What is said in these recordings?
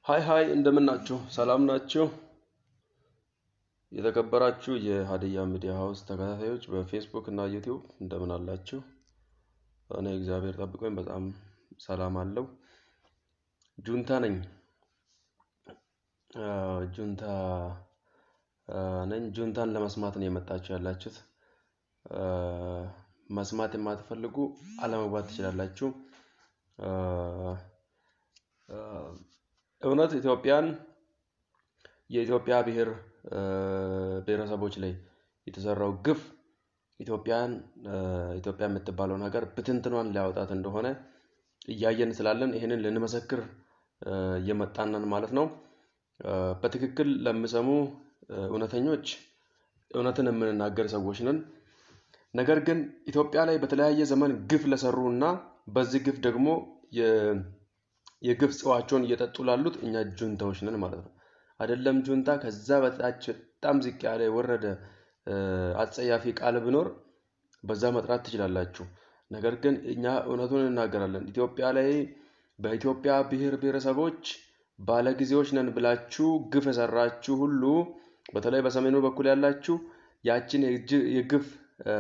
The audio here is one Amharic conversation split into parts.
ሀይ ሀይ እንደምን ናችሁ? ሰላም ናችሁ? የተከበራችሁ የሀዲያ ሚዲያ ሀውስ ተከታታዮች በፌስቡክ እና ዩቲዩብ እንደምን አላችሁ? እኔ እግዚአብሔር ጠብቆኝ በጣም ሰላም አለው። ጁንታ ነኝ አ፣ ጁንታ አ፣ ነኝ። ጁንታን ለመስማት ነው የመጣችሁ ያላችሁት። አ፣ መስማት የማትፈልጉ አለመግባት ትችላላችሁ። አ፣ አ፣ እውነት ኢትዮጵያን የኢትዮጵያ ብሔር አ፣ ብሔረሰቦች ላይ የተሰራው ግፍ ኢትዮጵያን አ፣ ኢትዮጵያ የምትባለውን ሀገር ብትንትኗን ሊያወጣት እንደሆነ እያየን ስላለን ይህንን ልንመሰክር አ፣ እየመጣን ማለት ነው። አ፣ በትክክል ለሚሰሙ አ፣ እውነተኞች እውነትን የምንናገር ሰዎች ነን። ነገር ግን ኢትዮጵያ ላይ በተለያየ ዘመን ግፍ ለሰሩ እና በዚህ ግፍ ደግሞ የ- የግፍ ጽዋቸውን እየጠጡ ላሉት እኛ ጁንታዎች ነን ማለት ነው። አይደለም ጁንታ ከዛ በታች በጣም ዝቅ ያለ የወረደ አ፣ አጸያፊ ቃል ቢኖር በዛ መጥራት ትችላላችሁ። ነገር ግን እኛ እውነቱን እናገራለን። ኢትዮጵያ ላይ በኢትዮጵያ ብሔር ብሔረሰቦች ባለጊዜዎች ነን ብላችሁ ግፍ የሰራችሁ ሁሉ በተለይ በሰሜኑ በኩል ያላችሁ ያችን የጅ- የግፍ አ፣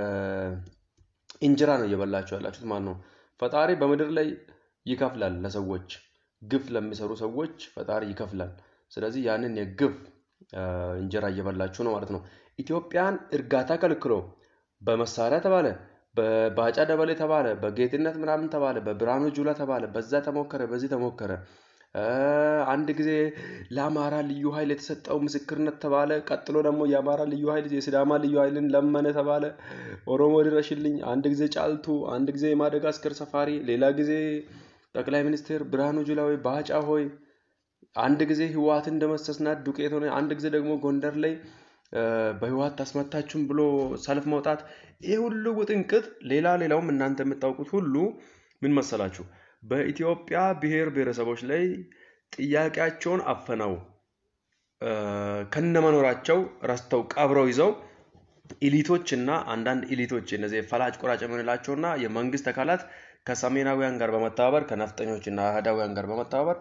እንጀራ ነው እየበላችሁ ያላችሁት ማለት ነው። ፈጣሪ በምድር ላይ ይከፍላል ለሰዎች ግፍ ለሚሰሩ ሰዎች ፈጣሪ ይከፍላል። ስለዚህ ያንን የግፍ አ፣ እንጀራ እየበላችሁ ነው ማለት ነው። ኢትዮጵያን እርጋታ ከልክሎ በመሳሪያ ተባለ፣ በባጫ ደበሌ ተባለ፣ በጌትነት ምናምን ተባለ፣ በብርሃኑ ጁላ ተባለ፣ በዛ ተሞከረ፣ በዚህ ተሞከረ። አ፣ አንድ ጊዜ ለአማራ ልዩ ኃይል የተሰጠው ምስክርነት ተባለ። ቀጥሎ ደግሞ የአማራ ልዩ ኃይል የሲዳማ ልዩ ኃይልን ለመነ ተባለ። ኦሮሞ ድረሽልኝ። አንድ ጊዜ ጫልቱ፣ አንድ ጊዜ የማደጋስከር ሰፋሪ፣ ሌላ ጊዜ ጠቅላይ ሚኒስትር ብርሃኑ ጁላ ወይ ባጫ ሆይ አንድ ጊዜ ህወሓትን እንደመሰስናት ዱቄት ሆነ። አንድ ጊዜ ደግሞ ጎንደር ላይ አ፣ በህወሓት ታስመታችሁም ብሎ ሰልፍ መውጣት። ይህ ሁሉ ውጥንቅጥ፣ ሌላ ሌላውም እናንተ የምታውቁት ሁሉ ምን መሰላችሁ? በኢትዮጵያ ብሔር ብሔረሰቦች ላይ ጥያቄያቸውን አፈነው አ፣ ከነመኖራቸው ረስተው ቀብረው ይዘው ኢሊቶች እና አንዳንድ ኢሊቶች እነዚህ ፈላጭ ቆራጭ የምንላቸው እና የመንግስት አካላት ከሰሜናዊያን ጋር በመተባበር ከነፍጠኞች እና አህዳውያን ጋር በመተባበር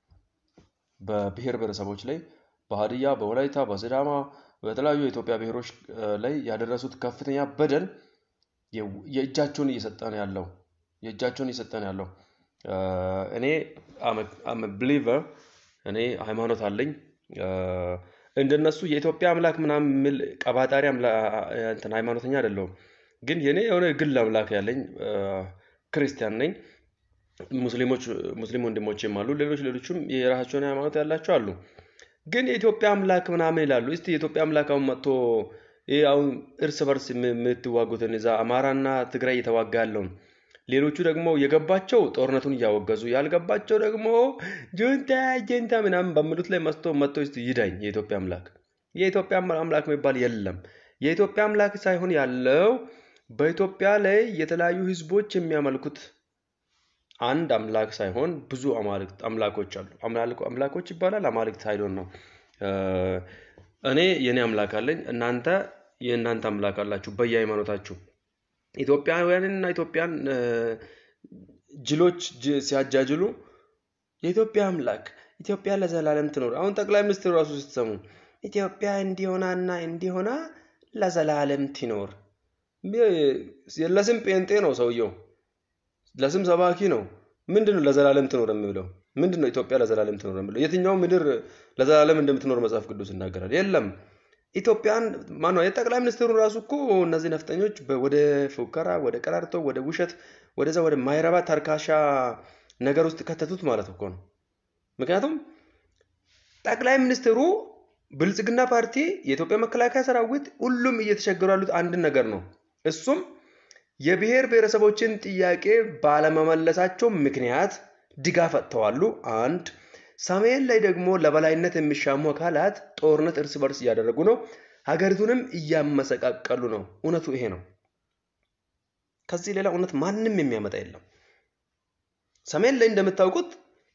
በብሔር ብሔረሰቦች ላይ በሀዲያ፣ በወላይታ፣ በሲዳማ በተለያዩ የኢትዮጵያ ብሔሮች አ፣ ላይ ያደረሱት ከፍተኛ በደል የ- የእጃቸውን እየሰጠ ነው ያለው የእጃቸውን እየሰጠ ነው ያለው። አ፣ እኔ አም ብሊቨር እኔ ሃይማኖት አለኝ። አ፣ እንደነሱ የኢትዮጵያ አምላክ ምናምን የሚል ቀባጣሪ አምላ- እንትን ሃይማኖተኛ አይደለሁም። ግን የኔ የሆነ ግል አምላክ ያለኝ አ፣ ክርስቲያን ነኝ። ሙስሊሞች ሙስሊም ወንድሞችም አሉ። ሌሎች ሌሎችም የራሳቸውን ሃይማኖት ያላቸው አሉ። ግን የኢትዮጵያ አምላክ ምናምን ይላሉ። እስቲ የኢትዮጵያ አምላክ አሁን መጥቶ ይህ አሁን እርስ በርስ የም- የምትዋጉትን እዛ አማራና ትግራይ እየተዋጋ ያለውን ሌሎቹ ደግሞ የገባቸው ጦርነቱን እያወገዙ ያልገባቸው ደግሞ ጁንታ ጁንታ ምናምን በሚሉት ላይ መስቶ መጥቶ እስቲ ይዳኝ የኢትዮጵያ አምላክ። የኢትዮጵያ አምላክ የሚባል የለም። የኢትዮጵያ አምላክ ሳይሆን ያለው በኢትዮጵያ ላይ የተለያዩ ህዝቦች የሚያመልኩት አንድ አምላክ ሳይሆን ብዙ አማልክት አምላኮች አሉ። አምላክ- አምላኮች ይባላል አማልክት ሳይሆን ነው። እ፣ እኔ የኔ አምላክ አለኝ፣ እናንተ የእናንተ አምላክ አላችሁ በየሃይማኖታችሁ። ኢትዮጵያውያንና ኢትዮጵያን እ፣ ጅሎች ጅ- ሲያጃጅሉ የኢትዮጵያ አምላክ ኢትዮጵያ ለዘላለም ትኖር። አሁን ጠቅላይ ሚኒስትሩ ራሱ ስትሰሙ ኢትዮጵያ እንዲሆናና እንዲሆና ለዘላለም ትኖር። ሚ- ለስም ጴንጤ ነው ሰውየው፣ ለስም ሰባኪ ነው። ምንድን ነው ለዘላለም ትኖር የሚለው? ምንድን ነው ኢትዮጵያ ለዘላለም ትኖር የሚለው? የትኛው ምድር ለዘላለም እንደምትኖር መጽሐፍ ቅዱስ ይናገራል? የለም። ኢትዮጵያን ማነው የጠቅላይ ሚኒስትሩ ራሱ እኮ እነዚህ ነፍጠኞች በ- ወደ ፉከራ፣ ወደ ቀራርቶ፣ ወደ ውሸት፣ ወደዛ ወደ ማይረባ ተርካሻ ነገር ውስጥ ከተቱት ማለት እኮ ነው። ምክንያቱም ጠቅላይ ሚኒስትሩ ብልጽግና ፓርቲ፣ የኢትዮጵያ መከላከያ ሰራዊት ሁሉም እየተቸገሩ ያሉት አንድን ነገር ነው። እሱም የብሔር ብሔረሰቦችን ጥያቄ ባለመመለሳቸው ምክንያት ድጋፍ አጥተዋሉ። አንድ ሰሜን ላይ ደግሞ ለበላይነት የሚሻሙ አካላት ጦርነት እርስ በርስ እያደረጉ ነው። ሀገሪቱንም እያመሰቃቀሉ ነው። እውነቱ ይሄ ነው። ከዚህ ሌላ እውነት ማንም የሚያመጣ የለም። ሰሜን ላይ እንደምታውቁት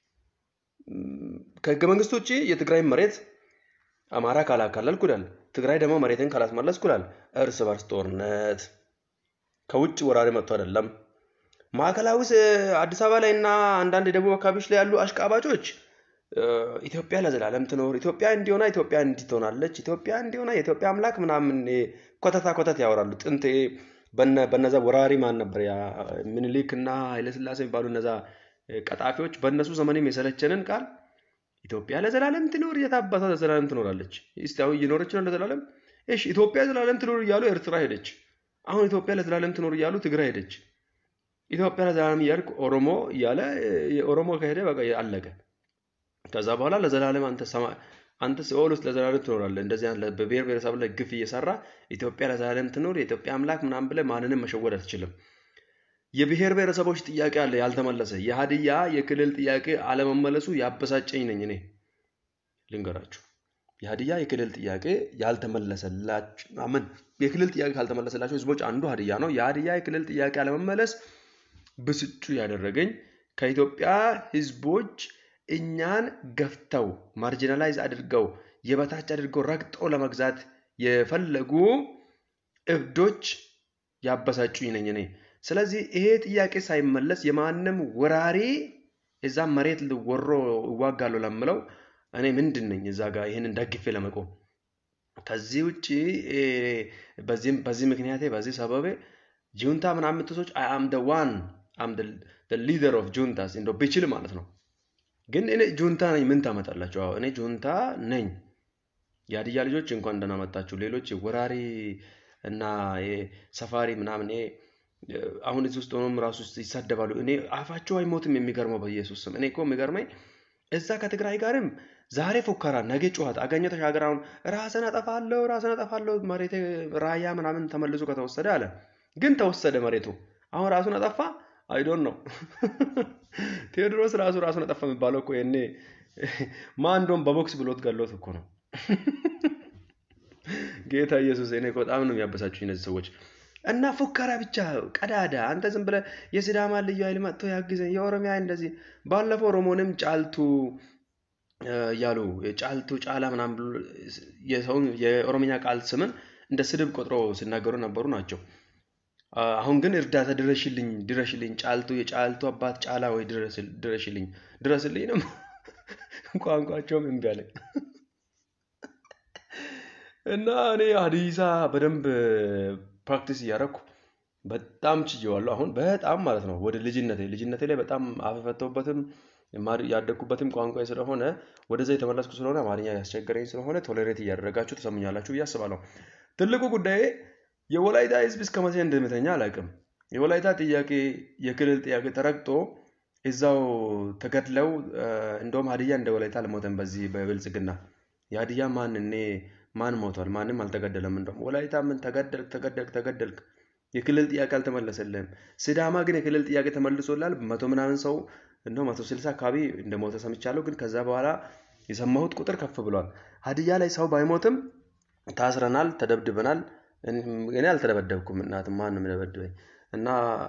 ም፣ ከህገ መንግስት ውጭ የትግራይ መሬት አማራ ካላካለልኩ ይላል። ትግራይ ደግሞ መሬትን ካላስመለስኩ ይላል። እርስ በርስ ጦርነት ከውጭ ወራሪ መጥቶ አይደለም። ማዕከላዊ ስ- አዲስ አበባ ላይ እና አንዳንድ የደቡብ አካባቢዎች ላይ ያሉ አሽቃባጮች ኢትዮጵያ ለዘላለም ትኖር፣ ኢትዮጵያ እንዲሆና ኢትዮጵያ እንዲህ ትሆናለች፣ ኢትዮጵያ እንዲሆና የኢትዮጵያ አምላክ ምናምን ኮተታ ኮተት ያወራሉ። ጥንት በነዛ ወራሪ ማን ነበር ያ ምኒልክ እና ኃይለስላሴ የሚባሉ እነዛ ቀጣፊዎች በእነሱ ዘመንም የሰለቸንን ቃል ኢትዮጵያ ለዘላለም ትኖር፣ የታባቷ ለዘላለም ትኖራለች። እስቲ አሁን እየኖረች ነው ለዘላለም። እሺ ኢትዮጵያ ለዘላለም ትኖር እያሉ ኤርትራ ሄደች። አሁን ኢትዮጵያ ለዘላለም ትኖር እያሉ ትግራይ ሄደች። ኢትዮጵያ ለዘላለም እያልክ ኦሮሞ እያለ ኦሮሞ ከሄደ በቃ አለቀ። ከዛ በኋላ ለዘላለም አንተ አንተ ሲኦል ውስጥ ለዘላለም ትኖራለህ። እንደዚህ በብሔር ብሔረሰብ ላይ ግፍ እየሰራ ኢትዮጵያ ለዘላለም ትኖር የኢትዮጵያ አምላክ ምናምን ብለህ ማንንም መሸወድ አትችልም። የብሔር ብሔረሰቦች ጥያቄ አለ ያልተመለሰ። የሀዲያ የክልል ጥያቄ አለመመለሱ ያበሳጨኝ ነኝ እኔ ልንገራችሁ። የሀዲያ የክልል ጥያቄ ያልተመለሰላችሁ ምን የክልል ጥያቄ ካልተመለሰላቸው ህዝቦች አንዱ ሀዲያ ነው። የሀዲያ የክልል ጥያቄ አለመመለስ ብስጩ ያደረገኝ ከኢትዮጵያ ህዝቦች እኛን ገፍተው ማርጂናላይዝ አድርገው የበታች አድርገው ረግጠው ለመግዛት የፈለጉ እብዶች ያበሳጩኝ ነኝ እኔ። ስለዚህ ይሄ ጥያቄ ሳይመለስ የማንም ወራሪ እዛ መሬት ወሮ እዋጋለሁ ለምለው እኔ ምንድን ነኝ እዛ ጋር ይህንን ደግፌ ለመቆም ከዚህ ውጭ በዚህ ምክንያቴ በዚህ ሰበቤ ጁንታ ምናምን የምትሰዎች አይ አም ደ ዋን አም ደ ሊደር ኦፍ ጁንታስ እንደው ብችል ማለት ነው። ግን እኔ ጁንታ ነኝ ምን ታመጣላችሁ? አዎ እኔ ጁንታ ነኝ። የሀዲያ ልጆች እንኳን ደህና መጣችሁ። ሌሎች ወራሪ እና ሰፋሪ ምናምን አሁን እዚህ ውስጥ ሆኖም ራሱ ይሳደባሉ። እኔ አፋቸው አይሞትም። የሚገርመው በኢየሱስ ስም እኔ እኮ የሚገርመኝ እዛ ከትግራይ ጋርም ዛሬ ፉከራ ነገ ጩኸት አገኘ ተሻገር አሁን ራስን አጠፋለሁ ራስን አጠፋለሁ መሬት ራያ ምናምን ተመልሶ ከተወሰደ አለ። ግን ተወሰደ መሬቱ። አሁን ራሱን አጠፋ አይዶን ነው ቴዎድሮስ ራሱ ራሱን አጠፋ የሚባለው እኮ የኔ ማን እንደውም በቦክስ ብሎት ገሎት እኮ ነው። ጌታ ኢየሱስ እኔ በጣም ነው የሚያበሳችሁ እነዚህ ሰዎች እና ፉከራ ብቻ ቀዳዳ። አንተ ዝም ብለህ የሲዳማ ልዩ ኃይል መጥቶ ያግዘኝ የኦሮሚያ እንደዚህ ባለፈው ኦሮሞንም ጫልቱ እያሉ ጫልቱ ጫላ ምናምን ብሎ የሰውን የኦሮምኛ ቃል ስምን እንደ ስድብ ቆጥሮ ሲናገሩ ነበሩ ናቸው። አሁን ግን እርዳታ ድረሽልኝ ድረሽልኝ ጫልቱ የጫልቱ አባት ጫላ ወይ ድረሽልኝ ድረስልኝ ነው ቋንቋቸውም እምቢ አለኝ እና እኔ ሀዲሳ በደንብ ፕራክቲስ እያደረኩ በጣም ችዬዋለሁ። አሁን በጣም ማለት ነው ወደ ልጅነቴ ልጅነቴ ላይ በጣም አፈፈተውበትም ያደግኩበትም ቋንቋ ስለሆነ ወደዛ የተመለስኩ ስለሆነ አማርኛ ያስቸገረኝ ስለሆነ ቶሌሬት እያደረጋችሁ ተሰሙኛላችሁ ብዬ አስባለሁ። ትልቁ ጉዳይ የወላይታ ህዝብ እስከ መቼ እንደምተኛ አላውቅም። የወላይታ ጥያቄ የክልል ጥያቄ ተረግጦ እዛው ተገድለው እንደውም ሀዲያ እንደ ወላይታ አልሞተም። በዚህ በብልጽግና የሀዲያ ማን እኔ ማን ሞቷል? ማንም አልተገደለም። እንደውም ወላይታ ምን ተገደልክ ተገደልክ ተገደልክ የክልል ጥያቄ አልተመለሰልህም። ሲዳማ ግን የክልል ጥያቄ ተመልሶላል። መቶ ምናምን ሰው እንደው መቶ ስልሳ አካባቢ እንደሞተ ሰምቻለሁ። ግን ከዛ በኋላ የሰማሁት ቁጥር ከፍ ብሏል። ሀዲያ ላይ ሰው ባይሞትም ታስረናል፣ ተደብድበናል። እኔ አልተደበደብኩም። እናትም ማን ነው የሚደበድበኝ? እና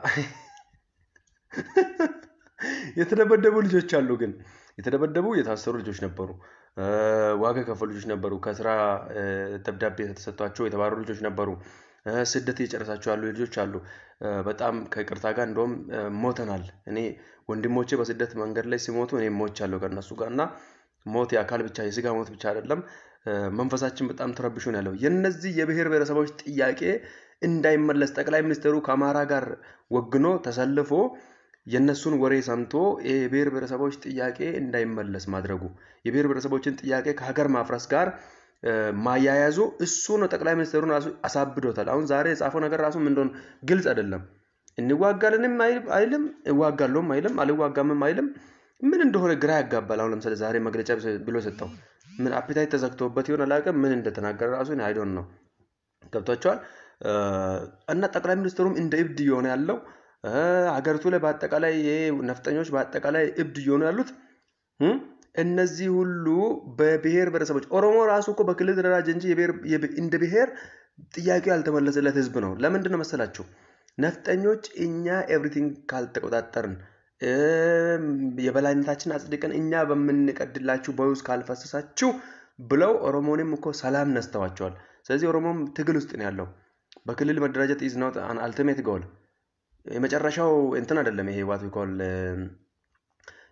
የተደበደቡ ልጆች አሉ። ግን የተደበደቡ የታሰሩ ልጆች ነበሩ። ዋጋ የከፈሉ ልጆች ነበሩ። ከስራ ደብዳቤ ተሰጥቷቸው የተባረሩ ልጆች ነበሩ። ስደት እየጨረሳቸው ያሉ ልጆች አሉ። በጣም ከይቅርታ ጋር እንደውም ሞተናል። እኔ ወንድሞቼ በስደት መንገድ ላይ ሲሞቱ እኔ ሞቻለሁ ከእነሱ ጋር እና ሞት የአካል ብቻ የስጋ ሞት ብቻ አይደለም፣ መንፈሳችን በጣም ተረብሾ ነው ያለው። የነዚህ የብሔር ብሔረሰቦች ጥያቄ እንዳይመለስ ጠቅላይ ሚኒስትሩ ከአማራ ጋር ወግኖ ተሰልፎ የእነሱን ወሬ ሰምቶ የብሔር ብሔረሰቦች ጥያቄ እንዳይመለስ ማድረጉ የብሔር ብሔረሰቦችን ጥያቄ ከሀገር ማፍረስ ጋር ማያያዙ እሱ ነው ጠቅላይ ሚኒስትሩን ራሱ አሳብዶታል። አሁን ዛሬ የጻፈው ነገር ራሱ ምን እንደሆነ ግልጽ አይደለም። እንዋጋልንም አይልም፣ እዋጋለሁም አይልም፣ አልዋጋምም አይልም። ምን እንደሆነ ግራ ያጋባል። አሁን ለምሳሌ ዛሬ መግለጫ ብሎ ሰጠው ምን አፒታይት ተዘግቶበት ይሆን አላውቅም። ምን እንደተናገረ ራሱ አይዶን ነው ገብቷቸዋል። እና ጠቅላይ ሚኒስትሩም እንደ እብድ እየሆነ ያለው ሀገሪቱ ላይ በአጠቃላይ ነፍጠኞች በአጠቃላይ እብድ እየሆኑ ያሉት እነዚህ ሁሉ በብሔር ብሔረሰቦች ኦሮሞ ራሱ እኮ በክልል ደረጃ እንጂ እንደ ብሔር ጥያቄው ያልተመለሰለት ህዝብ ነው። ለምንድን ነው መሰላችሁ? ነፍጠኞች እኛ ኤቭሪቲንግ ካልተቆጣጠርን የበላይነታችን አጽድቀን እኛ በምንቀድላችሁ ቦይ ውስጥ ካልፈሰሳችሁ ብለው ኦሮሞንም እኮ ሰላም ነስተዋቸዋል። ስለዚህ ኦሮሞም ትግል ውስጥ ነው ያለው። በክልል መደራጀት ኢዝ ኖት አን አልቲሜት ጎል የመጨረሻው እንትን አይደለም። ይሄ ዋት ዊኮል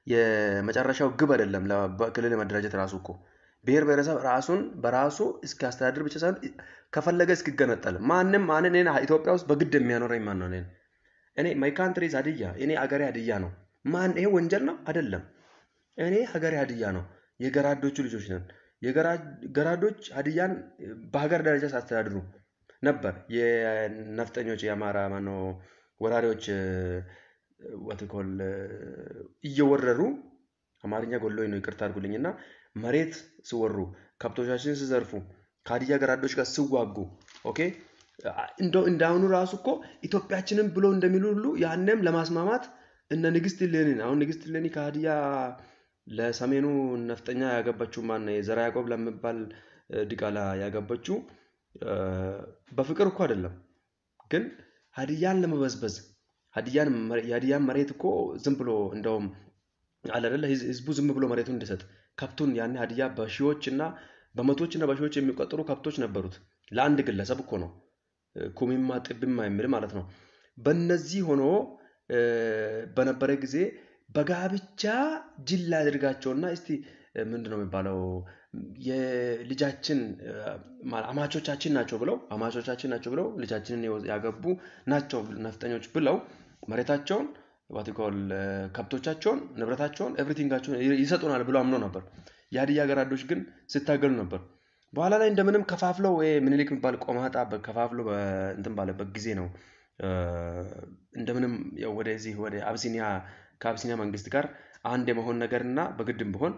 የመጨረሻው ግብ አይደለም። ክልል መደራጀት ራሱ እኮ ብሔር ብሔረሰብ ራሱን በራሱ እስኪያስተዳድር ብቻ ሳይሆን ከፈለገ እስኪገነጠል ማንም ማንን ኢትዮጵያ ውስጥ በግድ የሚያኖረኝ ማን ነው? እኔን እኔ ማይ ካንትሪ ሀዲያ እኔ አገሬ ሀዲያ ነው። ማን ይሄ ወንጀል ነው አይደለም። እኔ ሀገሬ ሀዲያ ነው። የገራዶቹ ልጆች ነን። የገራዶች ሀዲያን በሀገር ደረጃ ሲያስተዳድሩ ነበር። የነፍጠኞች የአማራ ማነው ወራሪዎች ወትኮል እየወረሩ አማርኛ ጎሎኝ ነው ይቅርታ አድርጉልኝ እና መሬት ሲወሩ ከብቶቻችን ሲዘርፉ ከሀዲያ ገራዶች ጋር ሲዋጉ ኦኬ እንደው እንዳሁኑ ራሱ እኮ ኢትዮጵያችንን ብሎ እንደሚሉ ሁሉ ያንም ለማስማማት እነ ንግስት ሌኒን አሁን ንግስት ሌኒ ከሀዲያ ለሰሜኑ ነፍጠኛ ያገባችው ማን የዘራ ያዕቆብ ለሚባል ዲቃላ ያገባችው በፍቅር እኮ አይደለም፣ ግን ሀዲያን ለመበዝበዝ የሀዲያን መሬት እኮ ዝም ብሎ እንደውም አለ አይደለ ህዝቡ ዝም ብሎ መሬቱን እንዲሰጥ ከብቱን ያን ሀዲያ በሺዎች እና በመቶዎች እና በሺዎች የሚቆጠሩ ከብቶች ነበሩት። ለአንድ ግለሰብ እኮ ነው ኩሚማ ጥብማ የሚል ማለት ነው። በነዚህ ሆኖ በነበረ ጊዜ በጋብቻ ጅል አድርጋቸውና እስቲ ምንድን ነው የሚባለው የልጃችን አማቾቻችን ናቸው ብለው አማቾቻችን ናቸው ብለው ልጃችንን ያገቡ ናቸው ነፍጠኞች ብለው መሬታቸውን ዋቲኮል ከብቶቻቸውን፣ ንብረታቸውን፣ ኤቭሪቲንጋቸውን ይሰጡናል ብሎ አምኖ ነበር። የሀዲያ ገራዶች ግን ሲታገሉ ነበር። በኋላ ላይ እንደምንም ከፋፍለው ምኒልክ የሚባል ቆማጣ ከፋፍለው እንትን ባለበት ጊዜ ነው እንደምንም ወደዚህ ወደ አብሲኒያ ከአብሲኒያ መንግስት ጋር አንድ የመሆን ነገር እና በግድም ቢሆን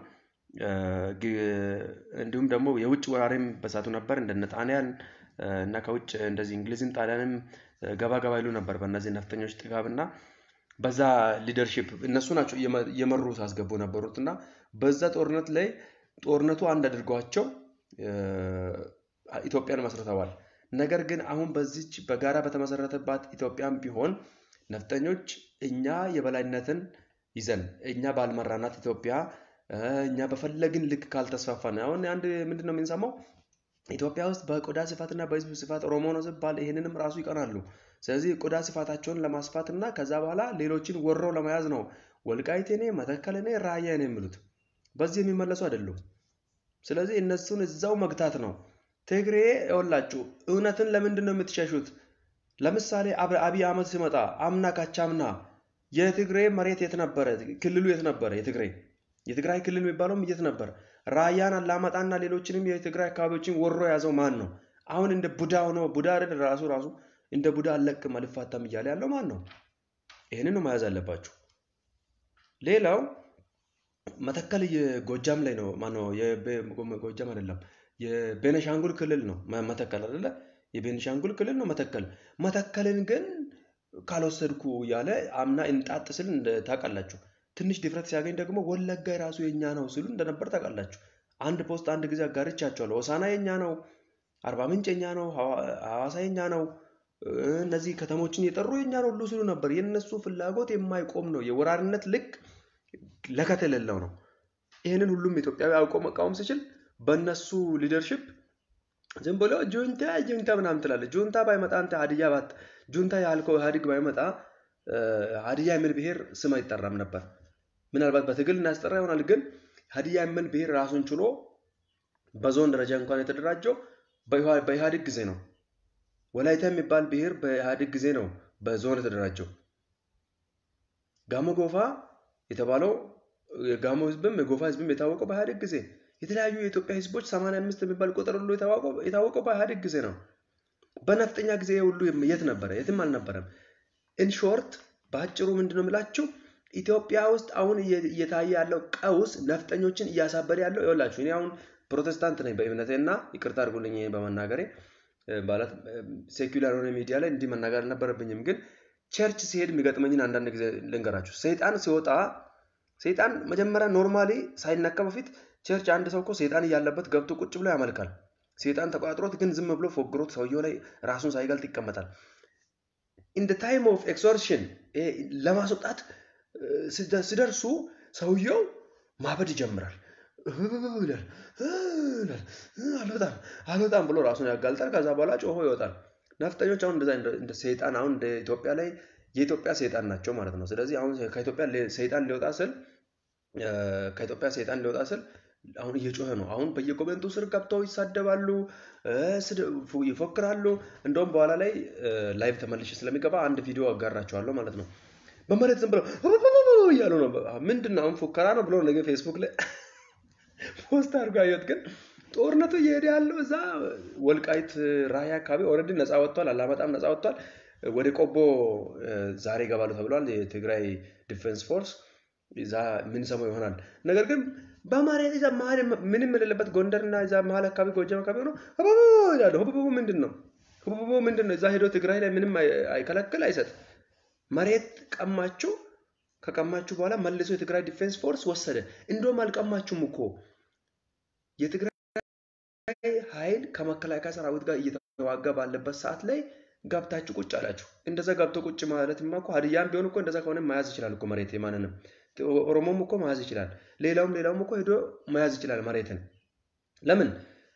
እንዲሁም ደግሞ የውጭ ወራሪም በሳቱ ነበር እንደነ ጣሊያን እና ከውጭ እንደዚህ እንግሊዝም ጣሊያንም ገባ ገባ ይሉ ነበር በእነዚህ ነፍጠኞች ጥጋብ እና በዛ ሊደርሺፕ እነሱ ናቸው እየመሩ ሳስገቡ ነበሩት እና በዛ ጦርነት ላይ ጦርነቱ አንድ አድርጓቸው ኢትዮጵያን መስርተዋል። ነገር ግን አሁን በዚች በጋራ በተመሰረተባት ኢትዮጵያም ቢሆን ነፍጠኞች እኛ የበላይነትን ይዘን እኛ ባልመራናት ኢትዮጵያ እኛ በፈለግን ልክ ካልተስፋፋን አሁን አንድ ምንድን ነው የምንሰማው ኢትዮጵያ ውስጥ በቆዳ ስፋትና በህዝብ ስፋት ኦሮሞ ነው ሲባል ይህንንም ራሱ ይቀናሉ። ስለዚህ ቆዳ ስፋታቸውን ለማስፋት እና ከዛ በኋላ ሌሎችን ወረው ለመያዝ ነው ወልቃይቴኔ፣ መተከለኔ፣ ራያኔ የሚሉት በዚህ የሚመለሱ አይደሉም። ስለዚህ እነሱን እዛው መግታት ነው። ትግሬ ይኸውላችሁ እውነትን ለምንድን ነው የምትሸሹት? ለምሳሌ አብይ አህመድ ሲመጣ አምና ካቻምና የትግሬ መሬት የት ነበረ? ክልሉ የት ነበረ? የትግሬ የትግራይ ክልል የሚባለውም የት ነበር? ራያን አላማጣና ሌሎችንም የትግራይ አካባቢዎችን ወሮ የያዘው ማን ነው? አሁን እንደ ቡዳ ሆኖ ቡዳ አይደል ራሱ ራሱ እንደ ቡዳ አለቅም አልፋታም እያለ ያለው ማን ነው? ይህንን ነው መያዝ አለባችሁ። ሌላው መተከል የጎጃም ላይ ነው ማነው? ጎጃም አይደለም የቤነሻንጉል ክልል ነው መተከል አይደለ? የቤኒሻንጉል ክልል ነው መተከል። መተከልን ግን ካልወሰድኩ እያለ አምና እንጣጥ ስል ታውቃላችሁ። ትንሽ ድፍረት ሲያገኝ ደግሞ ወለጋ የራሱ የኛ ነው ሲሉ እንደነበር ታውቃላችሁ። አንድ ፖስት አንድ ጊዜ አጋርቻቸዋለሁ። ሆሳና የኛ ነው፣ አርባ ምንጭ የኛ ነው፣ ሐዋሳ የኛ ነው፣ እነዚህ ከተሞችን የጠሩ የኛ ነው ሁሉ ሲሉ ነበር። የእነሱ ፍላጎት የማይቆም ነው። የወራሪነት ልክ ለከት የሌለው ነው። ይህንን ሁሉም ኢትዮጵያዊ አውቆ መቃወም ሲችል በእነሱ ሊደርሽፕ ዝም ብሎ ጁንታ ጁንታ ምናምን ትላለህ። ጁንታ ባይመጣ አንተ ሀዲያ ባት ጁንታ ያልከው ኢህአዴግ ባይመጣ ሀዲያ የሚል ብሔር ስም አይጠራም ነበር። ምናልባት በትግል እናስጠራ ይሆናል። ግን ሀዲያ የሚል ብሔር ራሱን ችሎ በዞን ደረጃ እንኳን የተደራጀው በኢህአዴግ ጊዜ ነው። ወላይታ የሚባል ብሔር በኢህአዴግ ጊዜ ነው በዞን የተደራጀው። ጋሞ ጎፋ የተባለው የጋሞ ህዝብም የጎፋ ህዝብም የታወቀው በኢህአዴግ ጊዜ የተለያዩ የኢትዮጵያ ህዝቦች 85 የሚባል ቁጥር ሁሉ የታወቀው በኢህአዴግ ጊዜ ነው። በነፍጠኛ ጊዜ ሁሉ የት ነበረ? የትም አልነበረም። ኢንሾርት በአጭሩ ምንድን ነው የምላችሁ ኢትዮጵያ ውስጥ አሁን እየታየ ያለው ቀውስ ነፍጠኞችን እያሳበደ ያለው ይኸውላችሁ። እኔ አሁን ፕሮቴስታንት ነኝ በእምነቴ እና ይቅርታ አድርጉልኝ በመናገሬ ማለት ሴኩላር የሆነ ሚዲያ ላይ እንዲህ መናገር አልነበረብኝም። ግን ቸርች ሲሄድ የሚገጥመኝን አንዳንድ ጊዜ ልንገራችሁ። ሰይጣን ሲወጣ ሰይጣን መጀመሪያ ኖርማሊ ሳይነካ በፊት ቸርች አንድ ሰው እኮ ሰይጣን እያለበት ገብቶ ቁጭ ብሎ ያመልካል። ሰይጣን ተቋጥሮት ግን ዝም ብሎ ፎግሮት ሰውየው ላይ ራሱን ሳይገልጥ ይቀመጣል። ኢን ታይም ኦፍ ኤክሶርሽን ለማስወጣት ሲደርሱ ሰውየው ማበድ ይጀምራል። አልወጣም አልወጣም ብሎ ራሱን ያጋልጣል። ከዛ በኋላ ጮሆ ይወጣል። ነፍጠኞች አሁን እንደዛ እንደ ሰይጣን አሁን እንደ ኢትዮጵያ ላይ የኢትዮጵያ ሰይጣን ናቸው ማለት ነው። ስለዚህ አሁን ከኢትዮጵያ ሰይጣን ሊወጣ ስል ከኢትዮጵያ ሰይጣን ሊወጣ ስል አሁን እየጮኸ ነው። አሁን በየኮሜንቱ ስር ገብተው ይሳደባሉ፣ ይፎክራሉ። እንደውም በኋላ ላይ ላይቭ ተመልሼ ስለሚገባ አንድ ቪዲዮ አጋራቸዋለሁ ማለት ነው። በመሬት ዝም ብለው እያሉ ነው። ምንድን ነው አሁን ፉከራ ነው ብሎ ነገ ፌስቡክ ላይ ፖስት አድርጎ አየሁት። ግን ጦርነቱ እየሄደ ያለው እዛ ወልቃይት ራያ አካባቢ ኦልሬዲ ነፃ ወጥቷል። አላማጣም ነፃ ወጥቷል። ወደ ቆቦ ዛሬ ይገባሉ ተብሏል። የትግራይ ዲፌንስ ፎርስ እዛ የምንሰማው ይሆናል። ነገር ግን በመሬት እዛ መሀል ምንም የሌለበት ጎንደርና እዛ መሀል አካባቢ ጎጃም አካባቢ ሆኖ ህበቦ ይላሉ። ህበቦ ምንድን ነው? ህበቦ ምንድን ነው? እዛ ሄዶ ትግራይ ላይ ምንም አይከለክል አይሰጥ። መሬት ቀማችሁ። ከቀማችሁ በኋላ መልሶ የትግራይ ዲፌንስ ፎርስ ወሰደ። እንደውም አልቀማችሁም እኮ የትግራይ ኃይል ከመከላከያ ሰራዊት ጋር እየተዋጋ ባለበት ሰዓት ላይ ገብታችሁ ቁጭ አላችሁ። እንደዛ ገብቶ ቁጭ ማለትማ እኮ ሀዲያም ቢሆን እኮ እንደዛ ከሆነ መያዝ ይችላል እኮ መሬት የማንንም ኦሮሞም እኮ መያዝ ይችላል። ሌላውም ሌላውም እኮ ሄዶ መያዝ ይችላል መሬትን። ለምን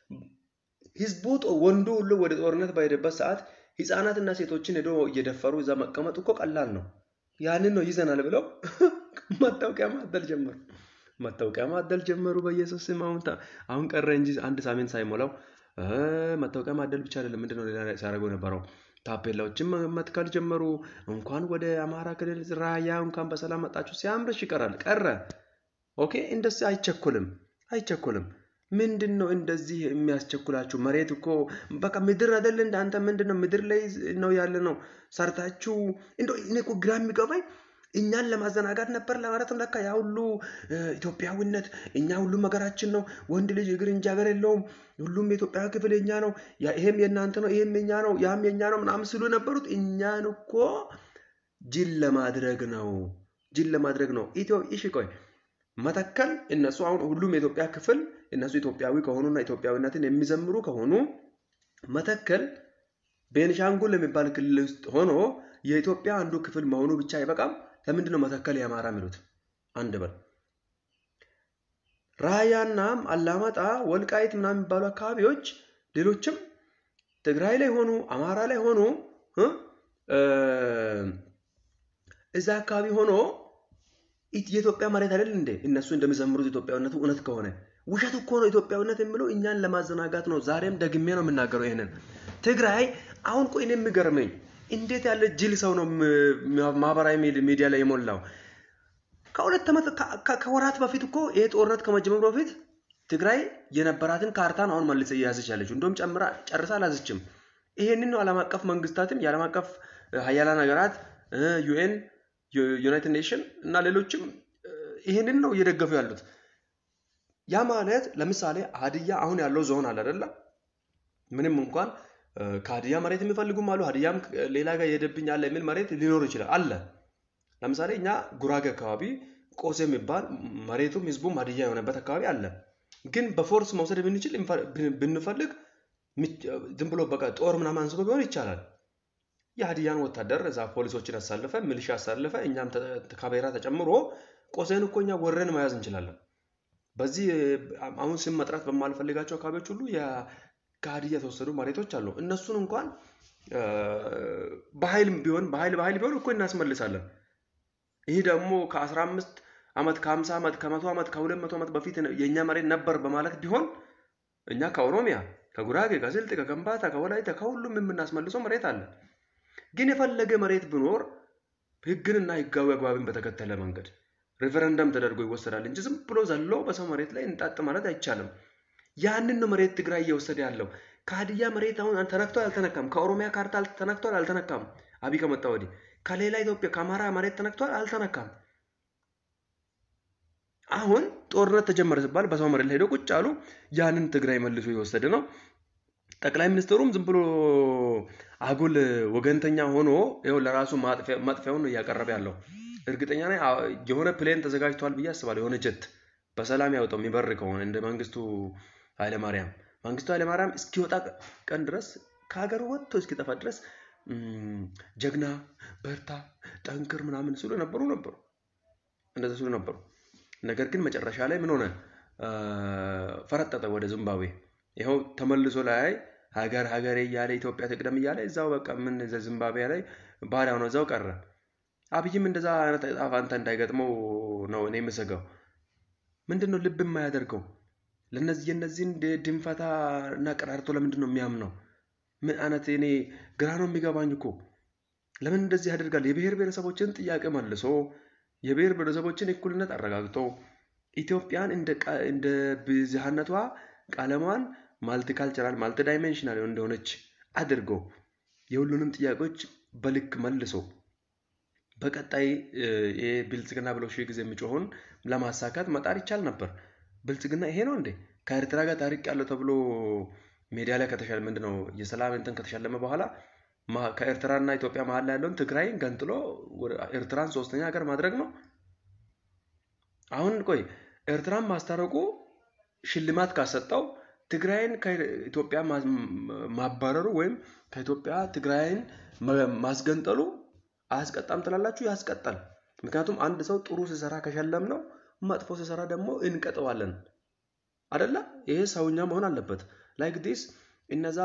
ህዝቡ ወንዱ ሁሉ ወደ ጦርነት በሄደበት ሰዓት ህፃናትና ሴቶችን ሄዶ እየደፈሩ እዛ መቀመጡ እኮ ቀላል ነው። ያንን ነው ይዘናል ብለው መታወቂያ ማደል ጀመሩ። መታወቂያ ማደል ጀመሩ። በኢየሱስ ስም አሁን አሁን ቀረ እንጂ አንድ ሳምንት ሳይሞላው መታወቂያ ማደል ብቻ አይደለም። ምንድነው ሌላ ሲያደርገው የነበረው? ታፔላዎችን መትከል ጀመሩ። እንኳን ወደ አማራ ክልል ራያ እንኳን በሰላም መጣችሁ ሲያምርሽ ይቀራል ቀረ። ኦኬ እንደዚህ አይቸኩልም አይቸኩልም። ምንድን ነው እንደዚህ የሚያስቸኩላችሁ? መሬት እኮ በቃ ምድር አይደለ እንደ አንተ ምንድን ነው ምድር ላይ ነው ያለ ነው ሰርታችሁ። እንደ እኔ እኮ ግራ የሚገባኝ እኛን ለማዘናጋት ነበር ለማለት ነው። ለካ ያ ሁሉ ኢትዮጵያዊነት እኛ ሁሉም ሀገራችን ነው። ወንድ ልጅ እግር እንጂ ሀገር የለውም። ሁሉም የኢትዮጵያ ክፍል የኛ ነው። ይሄም የእናንተ ነው፣ ይሄም የኛ ነው፣ ያም የኛ ነው ምናምን ሲሉ የነበሩት እኛን እኮ ጅል ለማድረግ ነው። ጅል ለማድረግ ነው። ኢትዮ እሺ ቆይ መተከል እነሱ አሁን ሁሉም የኢትዮጵያ ክፍል እነሱ ኢትዮጵያዊ ከሆኑና ኢትዮጵያዊነትን የሚዘምሩ ከሆኑ መተከል ቤንሻንጉል የሚባል ክልል ውስጥ ሆኖ የኢትዮጵያ አንዱ ክፍል መሆኑ ብቻ አይበቃም። ለምንድን ነው መተከል የአማራ የሚሉት? አንድ በል ራያና አላማጣ፣ ወልቃይት ምናምን የሚባሉ አካባቢዎች ሌሎችም ትግራይ ላይ ሆኑ አማራ ላይ ሆኑ እዛ አካባቢ ሆኖ የኢትዮጵያ መሬት አይደል እንዴ? እነሱ እንደሚዘምሩት ኢትዮጵያዊነቱ እውነት ከሆነ ውሸት እኮ ነው። ኢትዮጵያዊነት የሚለው እኛን ለማዘናጋት ነው። ዛሬም ደግሜ ነው የምናገረው ይሄንን። ትግራይ አሁን ቆይ እኔ የሚገርመኝ እንዴት ያለ ጅል ሰው ነው ማህበራዊ ሚዲያ ላይ የሞላው። ከሁለት ዓመት ከወራት በፊት እኮ ይሄ ጦርነት ከመጀመሩ በፊት ትግራይ የነበራትን ካርታን አሁን መልሰ እየያዘች ያለችው እንደውም ጨምራ ጨርሳ አላዘችም። ይሄንን ነው ዓለም አቀፍ መንግስታትም የዓለም አቀፍ ሀያላን ሀገራት ዩኤን ዩናይትድ ኔሽን እና ሌሎችም ይህንን ነው እየደገፉ ያሉት። ያ ማለት ለምሳሌ ሀዲያ አሁን ያለው ዞን አለ አይደለ? ምንም እንኳን ከሀዲያ መሬት የሚፈልጉም አሉ። ሀዲያም ሌላ ጋር የሄደብኝ አለ የሚል መሬት ሊኖር ይችላል አለ። ለምሳሌ እኛ ጉራጌ አካባቢ ቆሴ የሚባል መሬቱም ህዝቡም ሀዲያ የሆነበት አካባቢ አለ። ግን በፎርስ መውሰድ ብንችል ብንፈልግ ዝም ብሎ በቃ ጦር ምናምን አንስቶ ቢሆን ይቻላል። የሀዲያን ወታደር እዛ ፖሊሶችን አሳልፈ ሚሊሻ አሳልፈ እኛም ካቤራ ተጨምሮ ቆሴን እኮ እኛ ወረን መያዝ እንችላለን። በዚህ አሁን ስም መጥራት በማልፈልጋቸው አካባቢዎች ሁሉ ከሀዲያ የተወሰዱ መሬቶች አሉ። እነሱን እንኳን በኃይል ቢሆን በኃይል በኃይል ቢሆን እኮ እናስመልሳለን። ይህ ደግሞ ከአስራ አምስት ዓመት ከሀምሳ ዓመት ከመቶ ዓመት ከሁለት መቶ ዓመት በፊት የእኛ መሬት ነበር በማለት ቢሆን እኛ ከኦሮሚያ ከጉራጌ ከስልጤ ከከምባታ ከወላይታ ከሁሉም የምናስመልሰው መሬት አለ። ግን የፈለገ መሬት ቢኖር ህግንና ህጋዊ አግባብን በተከተለ መንገድ ሬፈረንደም ተደርጎ ይወሰዳል እንጂ ዝም ብሎ ዘሎ በሰው መሬት ላይ እንጣጥ ማለት አይቻልም። ያንን ነው መሬት ትግራይ እየወሰደ ያለው። ከሀዲያ መሬት አሁን ተነክቷል አልተነካም? ከኦሮሚያ ካርታ ተነክቷል አልተነካም? አብይ ከመጣ ወዲህ ከሌላ ኢትዮጵያ ከአማራ መሬት ተነክቷል አልተነካም? አሁን ጦርነት ተጀመረ ሲባል በሰው መሬት ላይ ሄደው ቁጭ አሉ። ያንን ትግራይ መልሶ የወሰደ ነው። ጠቅላይ ሚኒስትሩም ዝም ብሎ አጉል ወገንተኛ ሆኖ ይኸው ለራሱ ማጥፊያውን ነው እያቀረበ ያለው። እርግጠኛ ነኝ የሆነ ፕሌን ተዘጋጅቷል ብዬ አስባለሁ። የሆነ ጀት በሰላም ያወጣው የሚበር ከሆነ እንደ መንግስቱ ኃይለማርያም መንግስቱ ኃይለማርያም እስኪወጣ ቀን ድረስ ከሀገሩ ወጥቶ እስኪጠፋ ድረስ ጀግና፣ በርታ፣ ጠንክር ምናምን ሲሉ ነበሩ ነበሩ እንደዚ ሲሉ ነበሩ። ነገር ግን መጨረሻ ላይ ምን ሆነ? ፈረጠጠ ወደ ዚምባብዌ። ይኸው ተመልሶ ላይ ሀገር ሀገሬ እያለ ኢትዮጵያ ትቅደም እያለ እዛው በቃ ምን ዚምባብዌ ላይ ባሪያ ሆኖ እዛው ቀረ። አብይም እንደዛ አይነት ዕጣ ፈንታ እንዳይገጥመው ነው እኔ የምሰጋው። ምንድን ነው ልብ የማያደርገው? ለነዚህ የነዚህን ድንፈታ እና ቀራርቶ ለምንድን ነው የሚያምነው? ምን አይነት እኔ ግራ ነው የሚገባኝ እኮ ለምን እንደዚህ ያደርጋል? የብሔር ብሔረሰቦችን ጥያቄ መልሶ የብሔር ብሔረሰቦችን እኩልነት አረጋግጦ ኢትዮጵያን እንደ ብዝሃነቷ ቀለሟን ማልቲካልቸራል ማልቲ ዳይሜንሽናል እንደሆነች አድርጎ የሁሉንም ጥያቄዎች በልክ መልሶ በቀጣይ ይሄ ብልጽግና ብሎ ሺህ ጊዜ የሚጮኸውን ለማሳካት መጣር ይቻል ነበር። ብልጽግና ይሄ ነው እንዴ? ከኤርትራ ጋር ታሪቅ ያለው ተብሎ ሜዲያ ላይ ከተሻለ ምንድን ነው የሰላም እንትን ከተሻለመ በኋላ ከኤርትራና ኢትዮጵያ መሀል ላይ ያለውን ትግራይን ገንጥሎ ኤርትራን ሶስተኛ ሀገር ማድረግ ነው። አሁን ቆይ ኤርትራን ማስታረቁ ሽልማት ካሰጠው ትግራይን ከኢትዮጵያ ማባረሩ ወይም ከኢትዮጵያ ትግራይን ማስገንጠሉ አያስቀጣም ትላላችሁ? ያስቀጣል። ምክንያቱም አንድ ሰው ጥሩ ሲሰራ ከሸለም ነው፣ መጥፎ ሲሰራ ደግሞ እንቀጠዋለን አደለ? ይሄ ሰውኛ መሆን አለበት። ላይክ ዲስ እነዛ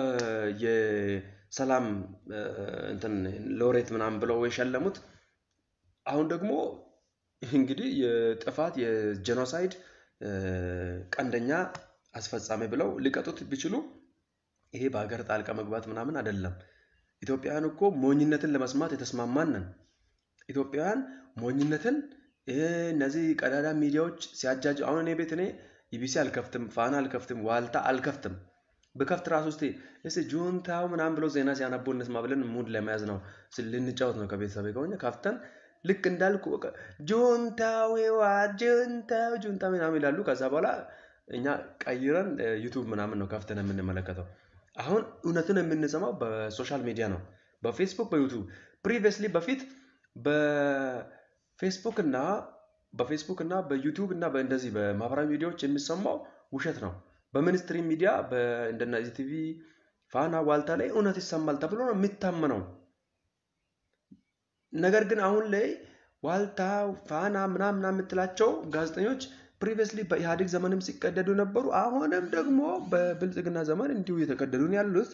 የሰላም እንትን ሎሬት ምናምን ብለው የሸለሙት አሁን ደግሞ እንግዲህ የጥፋት የጄኖሳይድ ቀንደኛ አስፈጻሚ ብለው ሊቀጡት ቢችሉ ይሄ በሀገር ጣልቃ መግባት ምናምን አይደለም። ኢትዮጵያውያን እኮ ሞኝነትን ለመስማት የተስማማን ነን። ኢትዮጵያውያን ሞኝነትን እነዚህ ቀዳዳ ሚዲያዎች ሲያጃጅ አሁን እኔ ቤት እኔ ኢቢሲ አልከፍትም፣ ፋና አልከፍትም፣ ዋልታ አልከፍትም። ብከፍት ራሱ ስ ስ ጁንታው ምናምን ብሎ ዜና ሲያነቡ እንስማ ብለን ሙድ ለመያዝ ነው ልንጫወት ነው ከቤተሰብ ከሆነ ከፍተን ልክ እንዳልኩ ጁንታው ህወሓት ጁንታው ጁንታ ምናምን ይላሉ። ከዛ በኋላ እኛ ቀይረን ዩቱብ ምናምን ነው ከፍተን የምንመለከተው። አሁን እውነትን የምንሰማው በሶሻል ሚዲያ ነው፣ በፌስቡክ በዩቱብ። ፕሪቪየስሊ በፊት በፌስቡክ እና በፌስቡክ እና በዩቱብ እና እንደዚህ በማህበራዊ ሚዲያዎች የሚሰማው ውሸት ነው። በሚኒስትሪ ሚዲያ እንደነ ቲቪ፣ ፋና፣ ዋልታ ላይ እውነት ይሰማል ተብሎ ነው የሚታመነው። ነገር ግን አሁን ላይ ዋልታ፣ ፋና ምናምን የምትላቸው ጋዜጠኞች ፕሪቪየስሊ በኢህአዴግ ዘመንም ሲቀደዱ ነበሩ። አሁንም ደግሞ በብልጽግና ዘመን እንዲሁ እየተቀደዱ ነው ያሉት።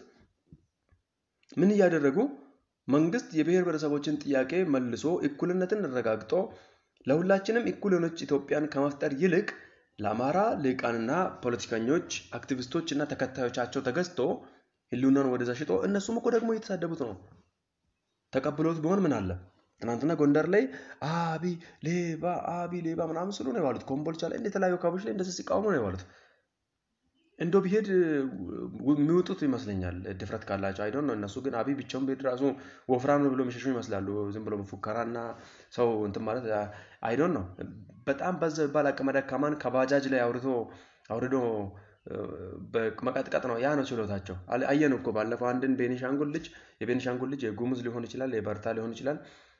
ምን እያደረጉ መንግስት የብሔር ብሔረሰቦችን ጥያቄ መልሶ እኩልነትን አረጋግጦ ለሁላችንም እኩል የሆነች ኢትዮጵያን ከመፍጠር ይልቅ ለአማራ ልሂቃንና ፖለቲከኞች፣ አክቲቪስቶች እና ተከታዮቻቸው ተገዝቶ ህልውናን ወደዛ ሽጦ እነሱም እኮ ደግሞ እየተሳደቡት ነው። ተቀብሎት ቢሆን ምን አለ? ትናንትና ጎንደር ላይ አቢ ሌባ አቢ ሌባ ምናምን ስሉ ነው የዋሉት። ኮምቦልቻ ላይ የተለያዩ አካባቢዎች ላይ እንደዚህ ሲቃወሙ ነው የዋሉት። እንዶ ቢሄድ የሚወጡት ይመስለኛል ድፍረት ካላቸው አይዶን ነው። እነሱ ግን አብይ ብቻውን ቢሄድ ራሱ ወፍራም ብሎ የሚሸሹ ይመስላሉ። ዝም ብሎ ፉከራና ሰው እንትን ማለት አይዶን ነው። በጣም በዛ ይባል አቅመ ደካማን ከባጃጅ ላይ አውርቶ አውርዶ መቀጥቀጥ ነው። ያ ነው ችሎታቸው። አየን እኮ ባለፈው አንድን ቤኒሻንጉል ልጅ የቤኒሻንጉል ልጅ የጉሙዝ ሊሆን ይችላል፣ የበርታ ሊሆን ይችላል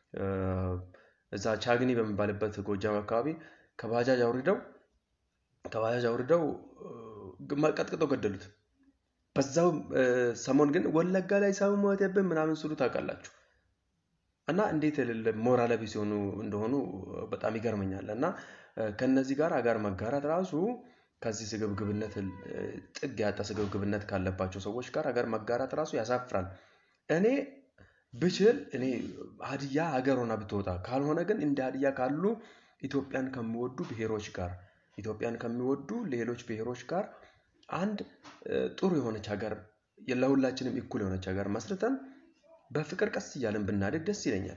እዛ ቻግኒ በሚባልበት ጎጃም አካባቢ ከባጃጅ አውርደው ከባጃጅ አውርደው ቀጥቅጠው ገደሉት። በዛው ሰሞን ግን ወለጋ ላይ ሰው ሞተብን ምናምን ስሉ ታውቃላችሁ። እና እንዴት የሌለ ሞራል ቢስ ሲሆኑ እንደሆኑ በጣም ይገርመኛል። እና ከነዚህ ጋር አጋር መጋራት ራሱ ከዚህ ስግብግብነት ጥግ ያጣ ስግብግብነት ካለባቸው ሰዎች ጋር አገር መጋራት ራሱ ያሳፍራል። እኔ ብችል እኔ ሀዲያ ሀገር ሆና ብትወጣ፣ ካልሆነ ግን እንደ ሀዲያ ካሉ ኢትዮጵያን ከሚወዱ ብሔሮች ጋር ኢትዮጵያን ከሚወዱ ሌሎች ብሔሮች ጋር አንድ ጥሩ የሆነች ሀገር ለሁላችንም እኩል የሆነች ሀገር መስርተን በፍቅር ቀስ እያለን ብናድግ ደስ ይለኛል።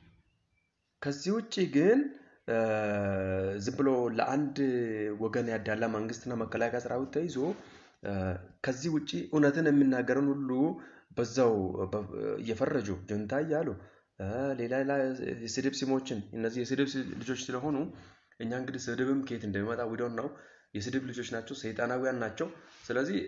ከዚህ ውጭ ግን ዝም ብሎ ለአንድ ወገን ያዳላ መንግስትና መከላከያ ሰራዊት ተይዞ ከዚህ ውጭ እውነትን የሚናገረን ሁሉ በዛው እየፈረጁ ጁንታ እያሉ ሌላ ሌላ የስድብ ስሞችን እነዚህ የስድብ ልጆች ስለሆኑ እኛ እንግዲህ ስድብም ከየት እንደሚመጣ ዊዶን ነው። የስድብ ልጆች ናቸው፣ ሰይጣናዊያን ናቸው። ስለዚህ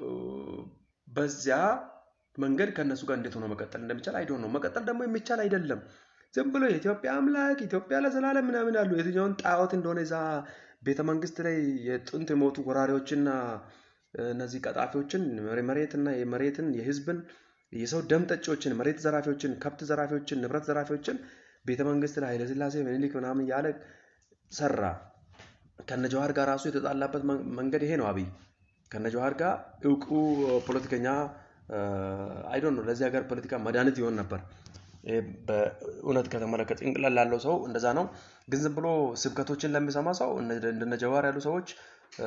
በዚያ መንገድ ከእነሱ ጋር እንዴት ሆኖ መቀጠል እንደሚቻል አይዶን ነው። መቀጠል ደግሞ የሚቻል አይደለም። ዝም ብሎ የኢትዮጵያ አምላክ ኢትዮጵያ ለዘላለም ምናምን ያሉ የትኛውን ጣዖት እንደሆነ እዛ ቤተ መንግስት ላይ የጥንት የሞቱ ወራሪዎችና እነዚህ ቀጣፊዎችን መሬትና የመሬትን የህዝብን የሰው ደም ጠጪዎችን መሬት ዘራፊዎችን ከብት ዘራፊዎችን ንብረት ዘራፊዎችን ቤተ መንግስት ላይ ኃይለስላሴ ምኒልክ ምናምን ያለ ሰራ። ከነ ጀዋር ጋር ራሱ የተጣላበት መንገድ ይሄ ነው። አብይ ከነ ጀዋር ጋር እውቁ ፖለቲከኛ አይዶን ነው ለዚህ ሀገር ፖለቲካ መድኃኒት ይሆን ነበር። ይሄ በእውነት ከተመለከተ ጭንቅላት ላለው ሰው እንደዛ ነው። ግን ዝም ብሎ ስብከቶችን ለሚሰማ ሰው እነ- እንደነ ጀዋር ያሉ ሰዎች እ፣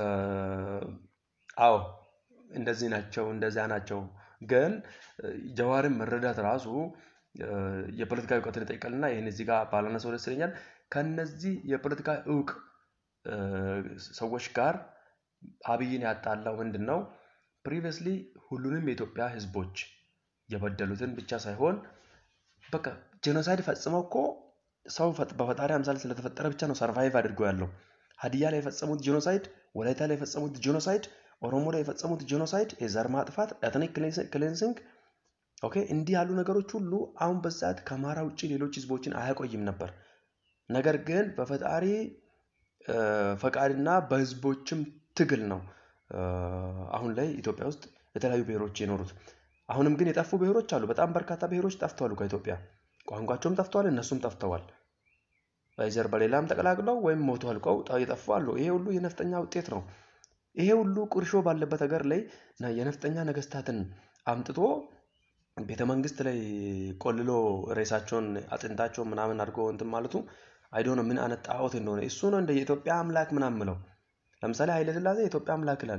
አዎ እንደዚህ ናቸው፣ እንደዚያ ናቸው። ግን እ፣ ጀዋርን መረዳት ራሱ እ፣ የፖለቲካ እውቀትን ይጠይቃልና ይህን እዚህ ጋር ባላነሳው ደስ ይለኛል። ከነዚህ የፖለቲካ እውቅ እ፣ ሰዎች ጋር አብይን ያጣላው ምንድን ነው? ፕሪቪየስሊ ሁሉንም የኢትዮጵያ ህዝቦች የበደሉትን ብቻ ሳይሆን በቃ ጄኖሳይድ ፈጽመው እኮ ሰው ፈጥ- በፈጣሪ አምሳል ስለተፈጠረ ብቻ ነው ሰርቫይቭ አድርጎ ያለው። ሀዲያ ላይ የፈጸሙት ጄኖሳይድ፣ ወላይታ ላይ የፈጸሙት ጄኖሳይድ፣ ኦሮሞ ላይ የፈጸሙት ጄኖሳይድ፣ የዘር ማጥፋት፣ ኤትኒክ ክሌንሲንግ ኦኬ፣ እንዲህ ያሉ ነገሮች ሁሉ አሁን በዛት ከአማራ ውጭ ሌሎች ህዝቦችን አያቆይም ነበር። ነገር ግን በፈጣሪ እ፣ ፈቃድና በህዝቦችም ትግል ነው እ፣ አሁን ላይ ኢትዮጵያ ውስጥ የተለያዩ ብሔሮች የኖሩት። አሁንም ግን የጠፉ ብሔሮች አሉ። በጣም በርካታ ብሔሮች ጠፍተዋል ከኢትዮጵያ። ቋንቋቸውም ጠፍተዋል፣ እነሱም ጠፍተዋል። በዘር በሌላም ተቀላቅለው ወይም ሞቶ አልቀው ጠ- የጠፉ አሉ። ይሄ ሁሉ የነፍጠኛ ውጤት ነው። ይሄ ሁሉ ቁርሾ ባለበት ሀገር ላይ ና- የነፍጠኛ ነገስታትን አምጥቶ ቤተ መንግስት ላይ ቆልሎ ሬሳቸውን አጥንታቸውን ምናምን አድርጎ እንትን ማለቱ አይዶ ነው ምን አይነት ጣዖት እንደሆነ እሱ ነው እንደ የኢትዮጵያ አምላክ ምናምን ምለው። ለምሳሌ ኃይለ ሥላሴ የኢትዮጵያ አምላክ ይላል።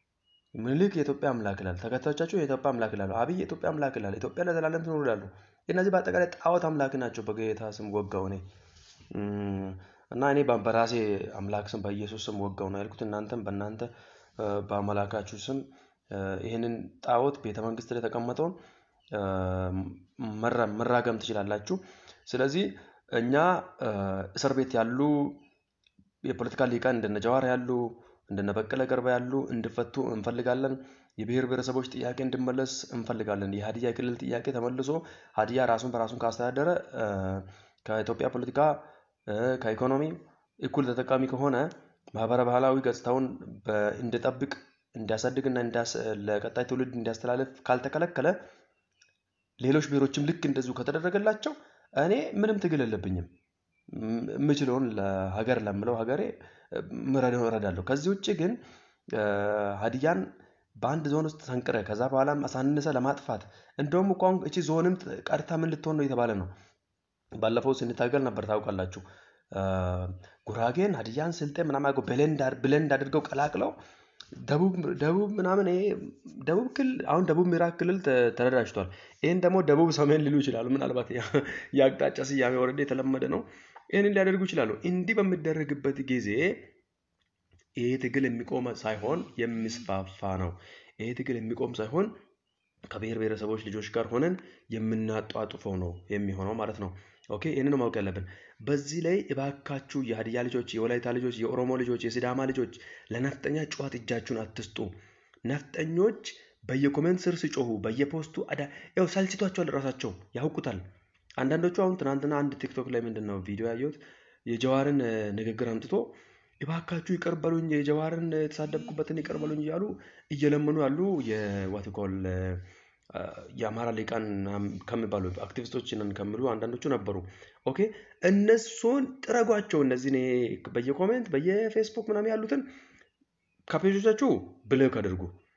ምኒልክ የኢትዮጵያ አምላክ ይላል። ተከታዮቻቸው የኢትዮጵያ አምላክ ይላሉ። አብይ የኢትዮጵያ አምላክ ይላል። ኢትዮጵያ ለዘላለም ትኖር ይላሉ። እነዚህ በአጠቃላይ ጣዖት አምላክ ናቸው። በጌታ ስም ወጋው እኔ እም፣ እና እኔ በ- በራሴ አምላክ ስም በኢየሱስ ስም ወጋው ነው ያልኩት። እናንተም በእናንተ እ፣ በአምላካችሁ ስም እ፣ ይህንን ጣዖት ቤተ መንግስት ላይ የተቀመጠውን እ፣ መራ- መራገም ትችላላችሁ። ስለዚህ እኛ እ፣ እስር ቤት ያሉ የፖለቲካ ሊቃን እንደነ ጀዋር ያሉ እንደነ በቀለ ገርባ ያሉ እንዲፈቱ እንፈልጋለን። የብሔር ብሔረሰቦች ጥያቄ እንዲመለስ እንፈልጋለን። የሀዲያ ክልል ጥያቄ ተመልሶ ሀዲያ ራሱን በራሱን ካስተዳደረ እ፣ ከኢትዮጵያ ፖለቲካ እ፣ ከኢኮኖሚ እኩል ተጠቃሚ ከሆነ ማህበረ ባህላዊ ገጽታውን በ- እንዲጠብቅ እንዲያሳድግና እንዲያስ- ለቀጣይ ትውልድ እንዲያስተላልፍ ካልተከለከለ ሌሎች ብሔሮችም ልክ እንደዚሁ ከተደረገላቸው እኔ ምንም ትግል የለብኝም። ም- የምችለውን ለሀገር ለምለው ሀገሬ እ፣ ምረዳው እረዳለሁ። ከዚህ ውጭ ግን እ፣ ሀዲያን በአንድ ዞን ውስጥ ሰንቅረ ከዛ በኋላም አሳንሰ ለማጥፋት እንደውም እኮ አሁን እቺ ዞንም ቀርታ ምን ልትሆን ነው የተባለ ነው። ባለፈው ስንታገል ነበር ታውቃላችሁ። እ፣ ጉራጌን፣ ሀዲያን፣ ስልጤ ምናምን አድርገው ብሌንድ አድ- ብሌንድ አድርገው ቀላቅለው ደቡብ ደቡብ ምናምን ይሄ ደቡብ ክልል አሁን ደቡብ ምዕራብ ክልል ተ- ተደራጅቷል። ይህን ደግሞ ደቡብ ሰሜን ሊሉ ይችላሉ። ምናልባት ያ- የአቅጣጫ ስያሜ ወረደ የተለመደ ነው። ይህንን ሊያደርጉ ይችላሉ። እንዲህ በሚደረግበት ጊዜ ይሄ ትግል የሚቆም ሳይሆን የሚስፋፋ ነው። ይሄ ትግል የሚቆም ሳይሆን ከብሔር ብሔረሰቦች ልጆች ጋር ሆነን የምናጧጡፈው ነው የሚሆነው ማለት ነው። ኦኬ ይህንን ማወቅ ያለብን። በዚህ ላይ እባካችሁ የሀዲያ ልጆች፣ የወላይታ ልጆች፣ የኦሮሞ ልጆች፣ የሲዳማ ልጆች ለነፍጠኛ ጨዋት እጃችሁን አትስጡ። ነፍጠኞች በየኮሜንት ስር ሲጮሁ በየፖስቱ አዳ ያው ሰልችቷቸዋል፣ ራሳቸው ያውቁታል። አንዳንዶቹ አሁን ትናንትና አንድ ቲክቶክ ላይ ምንድን ነው ቪዲዮ ያየሁት የጀዋርን እ፣ ንግግር አምጥቶ እባካችሁ ይቅር በሉኝ የጀዋርን የተሳደብኩበትን ይቅር በሉኝ እያሉ እየለመኑ ያሉ የዋትኮል የአማራ ሊቃን ምናምን ከሚባሉ አክቲቪስቶች ነን ከሚሉ አንዳንዶቹ ነበሩ። ኦኬ እነሱን ጥረጓቸው። እነዚህን ይሄ በየኮሜንት በየፌስቡክ ምናምን ያሉትን ከፔጆቻችሁ ብሎክ አድርጉ።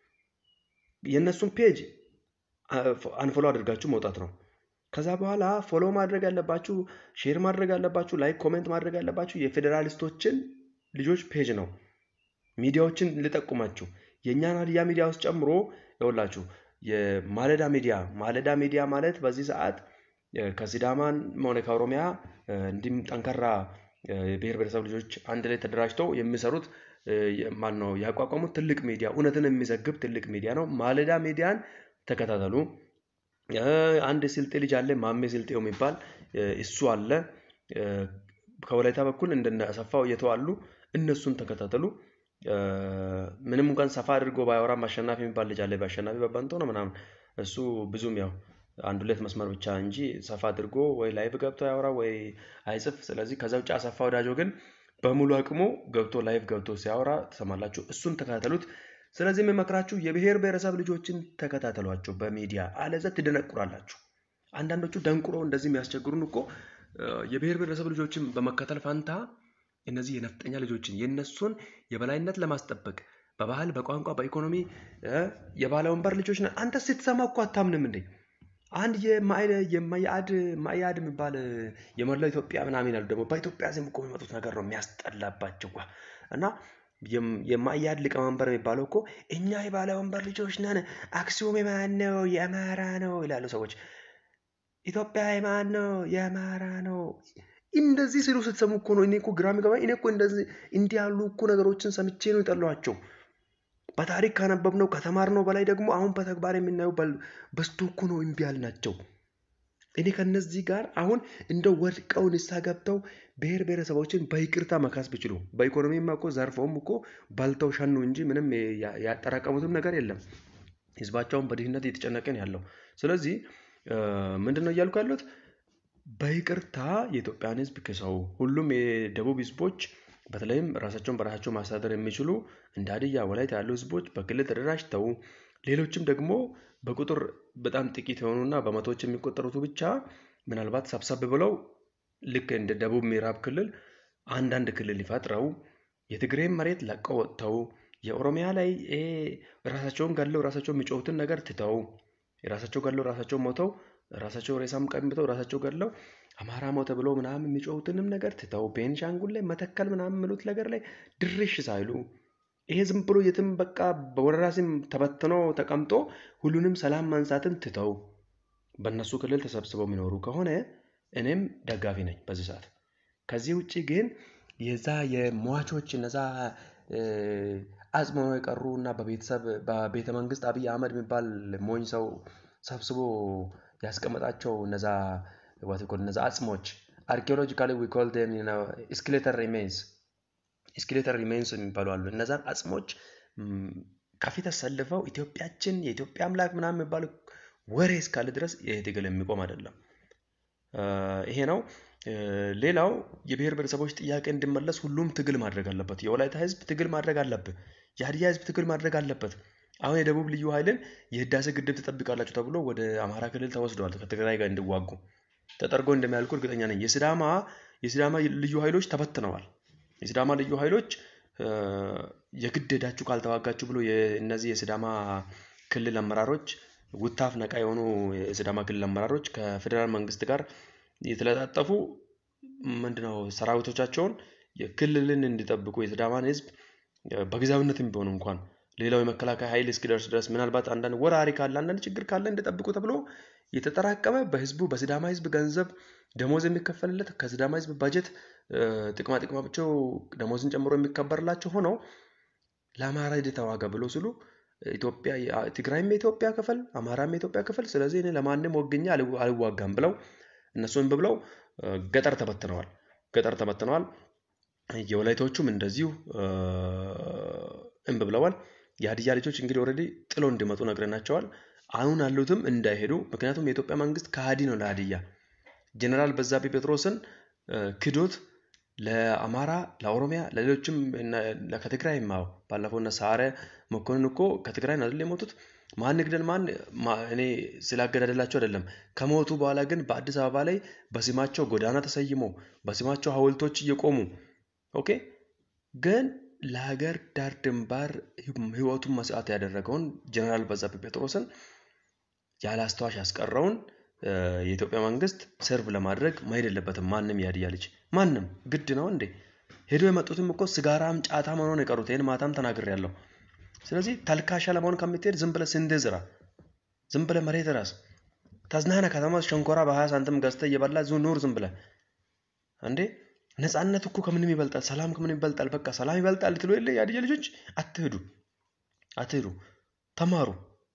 የእነሱን ፔጅ አንፎሎ አድርጋችሁ መውጣት ነው። ከዛ በኋላ ፎሎ ማድረግ ያለባችሁ፣ ሼር ማድረግ ያለባችሁ፣ ላይክ ኮሜንት ማድረግ ያለባችሁ የፌዴራሊስቶችን ልጆች ፔጅ ነው። ሚዲያዎችን ልጠቁማችሁ የእኛን ሀዲያ ሚዲያ ውስጥ ጨምሮ ይኸውላችሁ የማለዳ ሚዲያ ማለዳ ሚዲያ ማለት በዚህ ሰዓት እ፣ ከሲዳማን ሆነ ከኦሮሚያ እ፣ እንዲሁም ጠንካራ እ፣ የብሔር ብሔረሰብ ልጆች አንድ ላይ ተደራጅተው የሚሰሩት ማን ነው ያቋቋሙት ትልቅ ሚዲያ እውነትን የሚዘግብ ትልቅ ሚዲያ ነው። ማለዳ ሚዲያን ተከታተሉ። እ፣ አንድ ስልጤ ልጅ አለ ማሜ ስልጤው የሚባል እ፣ እሱ አለ። እ፣ ከወላይታ በኩል እንደነ አሰፋው እየተው አሉ። እነሱን ተከታተሉ። እ፣ ምንም እንኳን ሰፋ አድርጎ ባያወራም አሸናፊ የሚባል ልጅ አለ። በአሸናፊ በባንቶ ነው ምናምን እሱ ብዙም ያው አንድ ሁለት መስመር ብቻ እንጂ ሰፋ አድርጎ ወይ ላይቭ ገብቶ ያወራ ወይ አይጽፍ። ስለዚህ ከዛ ውጭ አሰፋ ወዳጆ ግን በሙሉ አቅሙ ገብቶ ላይቭ ገብቶ ሲያወራ ትሰማላችሁ። እሱን ተከታተሉት። ስለዚህ የምመክራችሁ የብሔር ብሔረሰብ ልጆችን ተከታተሏቸው በሚዲያ አለዛ ትደነቁራላችሁ። አንዳንዶቹ ደንቁሮ እንደዚህ የሚያስቸግሩን እኮ እ፣ የብሔር ብሔረሰብ ልጆችን በመከተል ፋንታ እነዚህ የነፍጠኛ ልጆችን የእነሱን የበላይነት ለማስጠበቅ በባህል፣ በቋንቋ፣ በኢኮኖሚ እ፣ የባለ ወንበር ልጆች ነን። አንተ ስትሰማ እኮ አታምንም እንዴ? አንድ የማያድ ማያድ የሚባል የመላው ኢትዮጵያ ምናምን ያሉ ደግሞ በኢትዮጵያ ስም እኮ የሚመጡት ነገር ነው የሚያስጠላባቸው እና የማያድ ሊቀመንበር የሚባለው እኮ እኛ የባለ ወንበር ልጆች ነን፣ አክሱም የማን ነው? የአማራ ነው ይላሉ ሰዎች። ኢትዮጵያ የማን ነው? የአማራ ነው። እንደዚህ ሲሉ ስትሰሙ እኮ ነው እኔ እኮ ግራ የሚገባኝ። እኔ እኮ እንደዚህ እንዲህ ያሉ እኮ ነገሮችን ሰምቼ ነው የጠሏቸው። በታሪክ ካነበብነው ከተማርነው በላይ ደግሞ አሁን በተግባር የምናየው በዝቶ እኮ ነው እምቢ ያልናቸው። እኔ ከነዚህ ጋር አሁን እንደ ወድቀው ንስሐ ገብተው ብሔር ብሔረሰቦችን በይቅርታ መካስ ቢችሉ በኢኮኖሚማ እኮ ዘርፈውም እኮ በልተው ሸኑ እንጂ ምንም ያጠራቀሙትም ነገር የለም። ህዝባቸውን በድህነት እየተጨነቀን ያለው። ስለዚህ ምንድን ነው እያልኩ ያሉት? በይቅርታ የኢትዮጵያን ህዝብ ክሰው ሁሉም የደቡብ ህዝቦች በተለይም ራሳቸውን በራሳቸው ማስተዳደር የሚችሉ እንደ ሀዲያ፣ ወላይታ ያሉ ህዝቦች በክልል ተደራጅተው ሌሎችም ደግሞ በቁጥር በጣም ጥቂት የሆኑና በመቶዎች የሚቆጠሩት ብቻ ምናልባት ሰብሰብ ብለው ልክ እንደ ደቡብ ምዕራብ ክልል አንዳንድ ክልል ይፈጥረው የትግሬን መሬት ለቀው ወጥተው የኦሮሚያ ላይ ራሳቸውን ገለው ራሳቸው የሚጮሁትን ነገር ትተው የራሳቸው ገለው ራሳቸው ሞተው ራሳቸው ሬሳም ቀምተው ራሳቸው ገለው አማራ ሞተ ብሎ ምናምን የሚጮሁትንም ነገር ትተው ቤንሻንጉል ላይ መተከል ምናምን የሚሉት ነገር ላይ ድርሽ ሳይሉ ይሄ ዝም ብሎ የትም በቃ በወረራ ስም ተበትኖ ተቀምጦ ሁሉንም ሰላም ማንሳትን ትተው በእነሱ ክልል ተሰብስበው የሚኖሩ ከሆነ እኔም ደጋፊ ነኝ በዚህ ሰዓት። ከዚህ ውጭ ግን የዛ የሟቾች እነዛ አጽመው የቀሩ እና በቤተሰብ በቤተ መንግስት አብይ አህመድ የሚባል ሞኝ ሰው ሰብስቦ ያስቀመጣቸው እነዛ እነዛ አጽሞች አርኪኦሎጂካሊ ዊ ኮል ዴም ስኬሌተል ሪሜንስ ስኬሌተል ሪሜንስ የሚባሉ አሉ። እነዛን አጽሞች ከፊት አሰልፈው ኢትዮጵያችን የኢትዮጵያ አምላክ ምናምን የሚባሉ ወሬ እስካለ ድረስ ይህ ትግል የሚቆም አይደለም። ይሄ ነው። ሌላው የብሔር ብሔረሰቦች ጥያቄ እንዲመለስ ሁሉም ትግል ማድረግ አለበት። የወላይታ ህዝብ ትግል ማድረግ አለብህ። የሀዲያ ህዝብ ትግል ማድረግ አለበት። አሁን የደቡብ ልዩ ኃይልን የህዳሴ ግድብ ትጠብቃላችሁ ተብሎ ወደ አማራ ክልል ተወስደዋል። ከትግራይ ጋር እንዲዋጉ ተጠርጎ እንደሚያልቁ እርግጠኛ ነኝ። የሲዳማ የሲዳማ ልዩ ኃይሎች ተበትነዋል። የሲዳማ ልዩ ኃይሎች የግድ ሄዳችሁ ካልተዋጋችሁ ብሎ እነዚህ የሲዳማ ክልል አመራሮች ውታፍ ነቃ የሆኑ የሲዳማ ክልል አመራሮች ከፌዴራል መንግስት ጋር የተለጣጠፉ ምንድነው ሰራዊቶቻቸውን ክልልን እንዲጠብቁ የሲዳማን ህዝብ በጊዜያዊነትም ቢሆን እንኳን ሌላው የመከላከያ ኃይል እስኪደርስ ድረስ ምናልባት አንዳንድ ወራሪ ካለ አንዳንድ ችግር ካለ እንዲጠብቁ ተብሎ የተጠራቀመ በህዝቡ በሲዳማ ህዝብ ገንዘብ ደሞዝ የሚከፈልለት ከሲዳማ ህዝብ ባጀት ጥቅማ ጥቅማቸው ደሞዝን ጨምሮ የሚከበርላቸው ሆነው ለአማራ ሂድ ተዋጋ ብሎ ሲሉ ኢትዮጵያ ትግራይም የኢትዮጵያ ክፍል አማራም የኢትዮጵያ ክፍል፣ ስለዚህ እኔ ለማንም ወግኛ አልዋጋም ብለው እነሱን ብለው ገጠር ተበትነዋል። ገጠር ተበትነዋል። የወላይቶቹም እንደዚሁ እምብ ብለዋል። የሀዲያ ልጆች እንግዲህ ኦልሬዲ ጥሎ እንዲመጡ ነግረናቸዋል። አሁን ያሉትም እንዳይሄዱ፣ ምክንያቱም የኢትዮጵያ መንግስት ከሃዲ ነው ለሀዲያ። ጀኔራል በዛብህ ጴጥሮስን ክዶት ለአማራ፣ ለኦሮሚያ፣ ለሌሎችም ከትግራይ ማው ባለፈው እነ ሰዓረ መኮንን እኮ ከትግራይ ነው አይደል የሞቱት። ማን ግደል ማን እኔ ስላገዳደላቸው አይደለም። ከሞቱ በኋላ ግን በአዲስ አበባ ላይ በስማቸው ጎዳና ተሰይሞ በስማቸው ሐውልቶች እየቆሙ ኦኬ። ግን ለሀገር ዳር ድንባር ህይወቱን መስዋዕት ያደረገውን ጀነራል በዛብህ ጴጥሮስን ያለ አስተዋሽ ያስቀረውን የኢትዮጵያ መንግስት ሰርቭ ለማድረግ መሄድ የለበትም። ማንም የሀዲያ ልጅ ማንም ግድ ነው እንዴ? ሄዶ የመጡትም እኮ ስጋራም ጫታ መሆን የቀሩት ይህን ማታም ተናግሬያለሁ። ስለዚህ ተልካሻ ለመሆን ከምትሄድ ዝም ብለህ ስንዴ ዝራ፣ ዝም ብለህ መሬት ራስ ተዝናና። ከተማ ሸንኮራ በሀያ ሳንቲም ገዝተህ እየበላ ዙ ኑር ዝም ብለህ እንዴ። ነፃነት እኮ ከምንም ይበልጣል። ሰላም ከምንም ይበልጣል። በቃ ሰላም ይበልጣል ልትሉ የለ የሀዲያ ልጆች፣ አትሄዱ፣ አትሄዱ፣ ተማሩ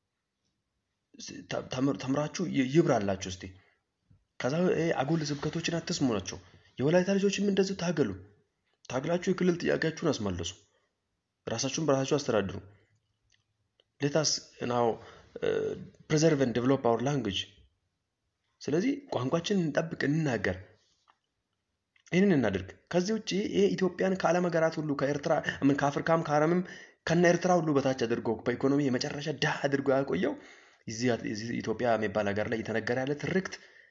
ተምራችሁ ይብራላችሁ እስቲ። ከዛ አጉል ስብከቶችን አትስሙ ናቸው። የወላይታ ልጆችም እንደዚሁ ታገሉ። ታግላችሁ የክልል ጥያቄያችሁን አስመልሱ። ራሳችሁን በራሳችሁ አስተዳድሩ። ሌታስ ናው ፕሬዘርቭ ኤንድ ዴቨሎፕ አወር ላንጉጅ። ስለዚህ ቋንቋችንን እንጠብቅ፣ እንናገር፣ ይህንን እናድርግ። ከዚህ ውጭ ይሄ ኢትዮጵያን ከዓለም ሀገራት ሁሉ ከኤርትራ ከአፍሪካም ከአረምም ከነ ኤርትራ ሁሉ በታች አድርጎ በኢኮኖሚ የመጨረሻ ድሃ አድርጎ ያቆየው እዚህ ኢትዮጵያ የሚባል ሀገር ላይ እየተነገረ ያለ ትርክት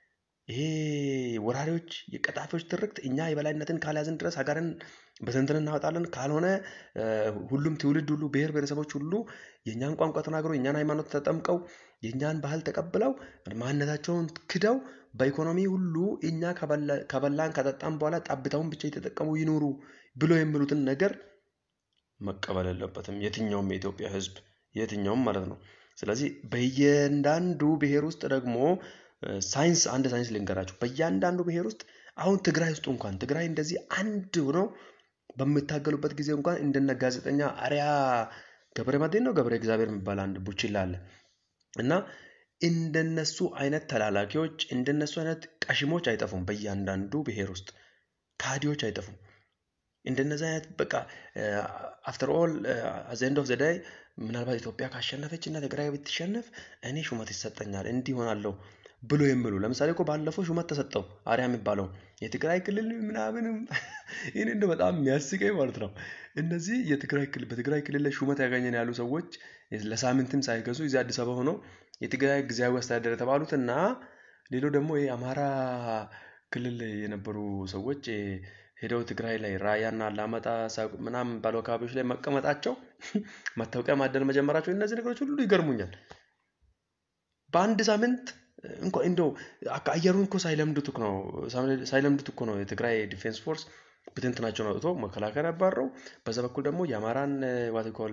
ይሄ ወራሪዎች የቀጣፊዎች ትርክት እኛ የበላይነትን ካልያዝን ድረስ ሀገርን በትንትን እናወጣለን። ካልሆነ ሁሉም ትውልድ ሁሉ ብሔር ብሔረሰቦች ሁሉ የእኛን ቋንቋ ተናግረው የእኛን ሃይማኖት ተጠምቀው የእኛን ባህል ተቀብለው ማንነታቸውን ክደው በኢኮኖሚ ሁሉ እኛ ከበላን ከጠጣም በኋላ ጠብታውን ብቻ የተጠቀሙ ይኖሩ ብሎ የሚሉትን ነገር መቀበል የለበትም የትኛውም የኢትዮጵያ ሕዝብ የትኛውም ማለት ነው። ስለዚህ በእያንዳንዱ ብሔር ውስጥ ደግሞ ሳይንስ አንድ ሳይንስ ልንገራችሁ። በእያንዳንዱ ብሔር ውስጥ አሁን ትግራይ ውስጥ እንኳን ትግራይ እንደዚህ አንድ ሆነው በሚታገሉበት ጊዜ እንኳን እንደነ ጋዜጠኛ አሪያ ገብረ መድህን ነው ገብረ እግዚአብሔር የሚባል አንድ ቡችላ አለ እና እንደነሱ አይነት ተላላኪዎች እንደነሱ አይነት ቀሽሞች አይጠፉም። በእያንዳንዱ ብሔር ውስጥ ካዲዎች አይጠፉም። እንደነዚህ አይነት በቃ አፍተር ኦል አዘንድ ኦፍ ዘዳይ ምናልባት ኢትዮጵያ ካሸነፈች እና ትግራይ ብትሸነፍ እኔ ሹመት ይሰጠኛል እንዲህ ሆናለሁ ብሎ የሚሉ ለምሳሌ እኮ ባለፈው ሹመት ተሰጠው አሪያ የሚባለው የትግራይ ክልል ምናምንም ይህን እንደ በጣም የሚያስቀኝ ማለት ነው። እነዚህ የትግራይ ክልል በትግራይ ክልል ላይ ሹመት ያገኘን ያሉ ሰዎች ለሳምንትም ሳይገዙ እዚህ አዲስ አበባ ሆነው የትግራይ ጊዜያዊ አስተዳደር የተባሉት እና ሌላው ደግሞ የአማራ ክልል የነበሩ ሰዎች ሄደው ትግራይ ላይ ራያና አላማጣ ምናምን ባሉ አካባቢዎች ላይ መቀመጣቸው መታወቂያ ማደል መጀመራቸው እነዚህ ነገሮች ሁሉ ይገርሙኛል። በአንድ ሳምንት እንኳን እንደው አየሩን እኮ ሳይለምዱት ነው ሳይለምዱት እኮ ነው የትግራይ ዲፌንስ ፎርስ ብትንትናቸውን አውጥቶ መከላከል ያባረው። በዛ በኩል ደግሞ የአማራን ዋትኮል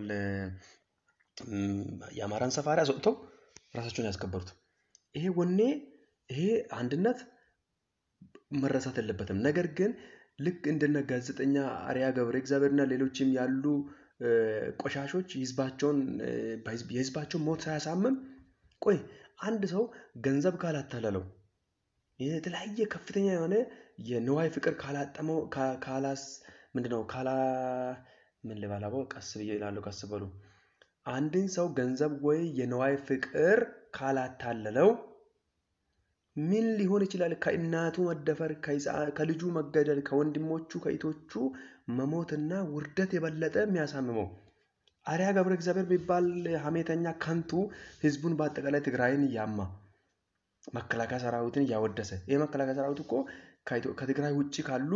የአማራን ሰፋሪ አስወጥተው ራሳቸውን ያስከበሩት። ይሄ ወኔ ይሄ አንድነት መረሳት የለበትም። ነገር ግን ልክ እንደነ ጋዜጠኛ አሪያ ገብረ እግዚአብሔርና ሌሎችም ያሉ ቆሻሾች ህዝባቸውን የህዝባቸውን ሞት ሳያሳምም ቆይ አንድ ሰው ገንዘብ ካላታለለው የተለያየ ከፍተኛ የሆነ የንዋይ ፍቅር ካላጠመው ካላስ ምንድነው ካላ ምን ልባላበው ቀስ ብዬ እላለሁ ቀስ በሉ አንድን ሰው ገንዘብ ወይ የንዋይ ፍቅር ካላታለለው ምን ሊሆን ይችላል? ከእናቱ መደፈር፣ ከልጁ መገደል፣ ከወንድሞቹ ከእህቶቹ መሞትና ውርደት የበለጠ የሚያሳምመው አሪያ ገብረ እግዚአብሔር የሚባል ሀሜተኛ ከንቱ ህዝቡን በአጠቃላይ ትግራይን እያማ መከላከያ ሰራዊትን እያወደሰ ይህ መከላከያ ሰራዊት እኮ ከትግራይ ውጭ ካሉ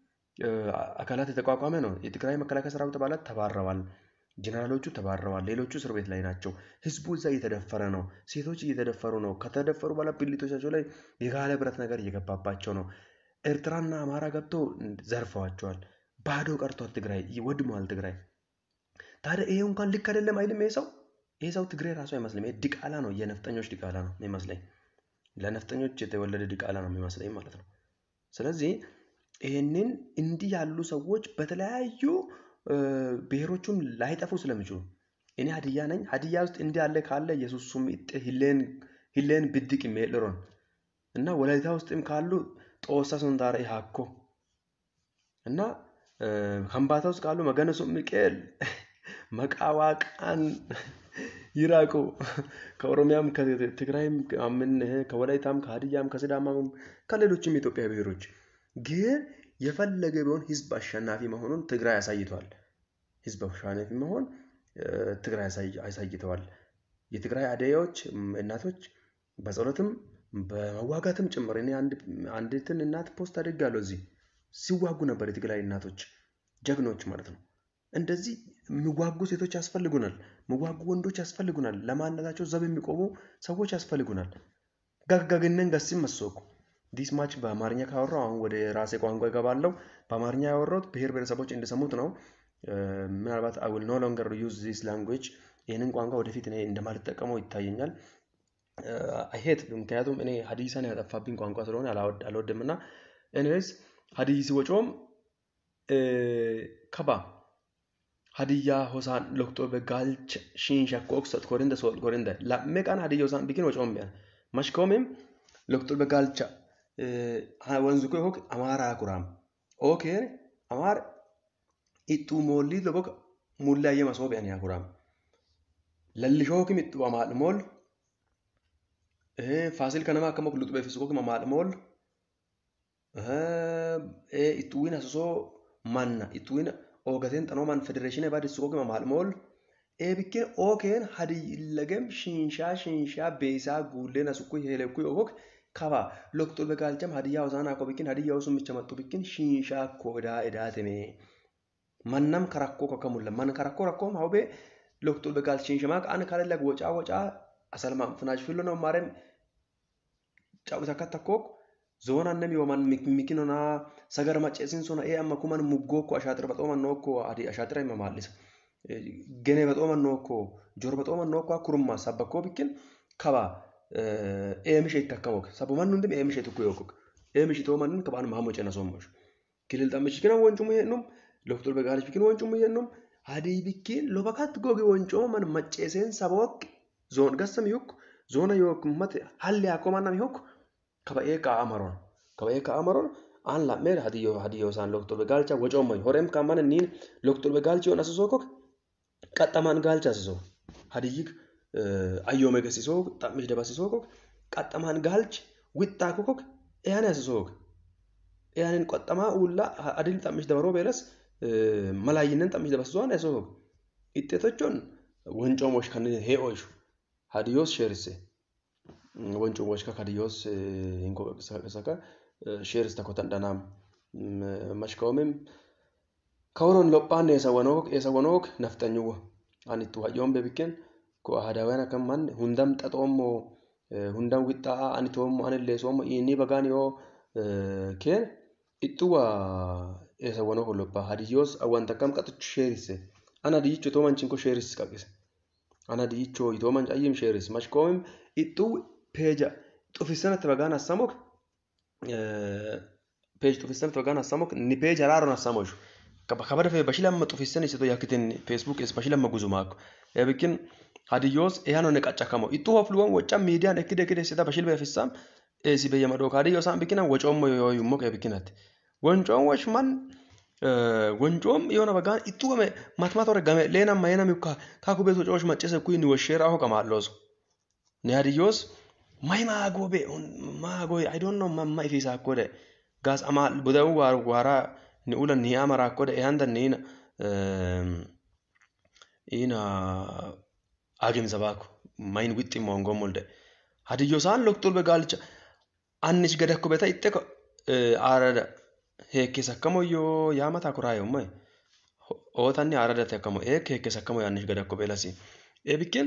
አካላት የተቋቋመ ነው። የትግራይ መከላከያ ሰራዊት አባላት ተባረዋል። ጀነራሎቹ ተባረዋል። ሌሎቹ እስር ቤት ላይ ናቸው። ህዝቡ እዛ እየተደፈረ ነው። ሴቶች እየተደፈሩ ነው። ከተደፈሩ በኋላ ብልቶቻቸው ላይ የጋለ ብረት ነገር እየገባባቸው ነው። ኤርትራና አማራ ገብቶ ዘርፈዋቸዋል። ባዶ ቀርቷል። ትግራይ ወድመዋል። ትግራይ ታዲያ ይሄ እንኳን ልክ አይደለም አይልም። ይሄ ሰው ይሄ ሰው ትግራይ ራሱ አይመስልም። ይሄ ዲቃላ ነው፣ የነፍጠኞች ዲቃላ ነው የሚመስለኝ። ለነፍጠኞች የተወለደ ዲቃላ ነው የሚመስለኝ ማለት ነው። ስለዚህ ይህንን እንዲህ ያሉ ሰዎች በተለያዩ ብሔሮቹን ላይጠፉ ስለሚችሉ እኔ ሀዲያ ነኝ። ሀዲያ ውስጥ እንዲህ ያለ ካለ የሱሱም ሂሌን ብድቅ ሜልሮን እና ወላይታ ውስጥም ካሉ ጦሳ ሱንታረ ሃኮ እና ከምባታ ውስጥ ካሉ መገነሱ ሚቄል መቃዋቃን ይራቁ። ከኦሮሚያም ከትግራይም ምን ከወላይታም ከሀዲያም ከሲዳማም ከሌሎችም የኢትዮጵያ ብሔሮች ግን የፈለገ ቢሆን ህዝብ አሸናፊ መሆኑን ትግራይ አሳይተዋል። ህዝብ አሸናፊ መሆን ትግራይ አሳይተዋል። የትግራይ አደያዎች እናቶች በጸሎትም በመዋጋትም ጭምር እኔ አንዲትን እናት ፖስት አድርጋለሁ እዚህ ሲዋጉ ነበር የትግራይ እናቶች ጀግኖች ማለት ነው። እንደዚህ የሚዋጉ ሴቶች ያስፈልጉናል። የሚዋጉ ወንዶች ያስፈልጉናል። ለማንነታቸው ዘብ የሚቆሙ ሰዎች ያስፈልጉናል። ጋጋግነን ገሲም መሶኩ ዲስ ማች በአማርኛ ካወራው አሁን ወደ ራሴ ቋንቋ ይገባለው። በአማርኛ ያወራሁት ብሔር ብሔረሰቦች እንዲሰሙት ነው። ምናልባት አይ ዊል ኖ ሎንገር ዩዝ ዚስ ላንጉዌጅ ይህንን ቋንቋ ወደፊት እኔ እንደማልጠቀመው ይታየኛል። አይሄት ምክንያቱም እኔ ሀዲሳን ያጠፋብኝ ቋንቋ ስለሆነ አልወድም እና ኤኒዌይስ ሀዲይ ሲወጮም ከባ ሀዲያ ሆሳን ሎክቶ በጋልች ሺንሸኮ ኦክሰት ኮሪንደ ሶል ኮሪንደ ላሜቃን ሀዲያ ሆሳን ቢኪን ወጮም ቢያን መሽኮሜም ሎክቶ በጋልቻ ወንዝ ኮ ሆክ አማራ ኩራም ኦኬን አማር ኢጡ ሞሊ ለቦክ ሙላየ መስኦ ቢያን ያኩራም ለልሾክም ኢጡ አማል ሞል ፋሲል ከነማ ከሞክ ሉጥ በፊስኮክ አማል ሞል ኢጡዊን አስሶ ማና ኢጡዊን ኦገቴን xanoomaan federeeshinii abbaa dissu qoqima maalmool eebikkeen ookeen hadi illegem shinshaa shinshaa beesaa guulleen asukku heelekku yokok ከባ ሎክቶል በጋልቻም ሀዲያ ውሳና ኮ ብኪን ሀዲያ ውሱም ብቻ መጡ ብኪን ሺንሻ ኮ እዳ እዳትሜ ማናም ከራኮ ከከሙለ ማን ከራኮ ረኮም ሀውቤ ሎክቶል በጋል ሺንሽማ ቃን ካለለ ወጫ ወጫ አሰልማም ፍናጅ ፊሎ ነው ማረም ጫውታ ከተኮክ ዞና ነም yoman mikinona sagar macceesin sona ee amma kuman muggookko ashaaxira baxooman nookko adi ashaaxira hima maallisa gene baxooman nookko jor baxooman nookko kurumma sabbakkoo bikkin kaba eemishe itti akkamook sabuman hundum eemishe tukku yookok eemishi toomanin kabaan maamo cena sommosh kilil xammichi kinan woncumu heennum loftul begaalish bikin woncumu heennum hadii bikkin lobakat gogi woncooman macceeseen sabook zoon gassam yuk zoona yook mate halli akkoomannam yuk kaba'ee kaa'a maroon kaba'ee kaa'a maroon aan lammeer hadiyyoo hadiyyoo isaan loktorbe gaalcha wocoommoy horeem kammana niin loktorbe gaalchi yoon asisoo kok qaxxamaan gaalcha asisoo hadiyyik ayyoome gasisoo xammish dabasisoo kok qaxxamaan gaalchi wixxaa kokok eyaane asisoo kok eyaanin qoxxamaa uulla adil xammish dabaroo beelas malaayinnen xammish dabasisoo aan asisoo kok ixxeetochoon woncoomosh kan hee'oyshu hadiyyoos sheerisse wancu washka kadiyos hinko saka sheeris takotan dhanam mashkaomim kawron lophaan eesa wanook eesa wanook nafxanyuwa anittu hayyoon bebikken ko ahadaawyan akkan man hundam xaxoommo hundam wixxaa ani toommo ani leesoommo inni bagaan yoo keen ixxuwa eesa wanook loppaa hadiyyoos awwanta akkam qaxichu sheerisse ana diyyicho toomanchinko sheeris qaqqise ana diyyicho itoomanch ayyim sheeris mashkaomim ixxuu peeja xufissanatti bagaan assamok peej xufissanatti bagaan assamok ni peej haraaron assamoshu kabada fe bashi lamma xufissan isito yakkitin feesbuuk es bashi lamma guzumaakko ebikin hadiyyoos ehanone qaccakamo ixxuu hofluwon wocca miidiyaan ekkide ekkide sita bashil beefissam esi beyyamadook hadiyyoosan bikinan wocoommo yooyummok ebikinatti woncoon wosh man woncoom yoona bagaan ixxuu game matmatore game leenam mayenam yukka kakubeeto coosh maccese kuyni woshsheeraaho qamaalooso ne hadiyyoos mai maagobe maagoy i don't know mamma ifisa akkode gas ama budau war wara ni ulan ni amara akkode e handa ni ina agim zabako main witti mongo mulde hadiyyo san loktul be galcha annish gadakko beta itte ko arada hekke sakkamo yo yamata kurayo mai ootanni arada takkamo ek hekke sakkamo yannish gadakko belasi e bikken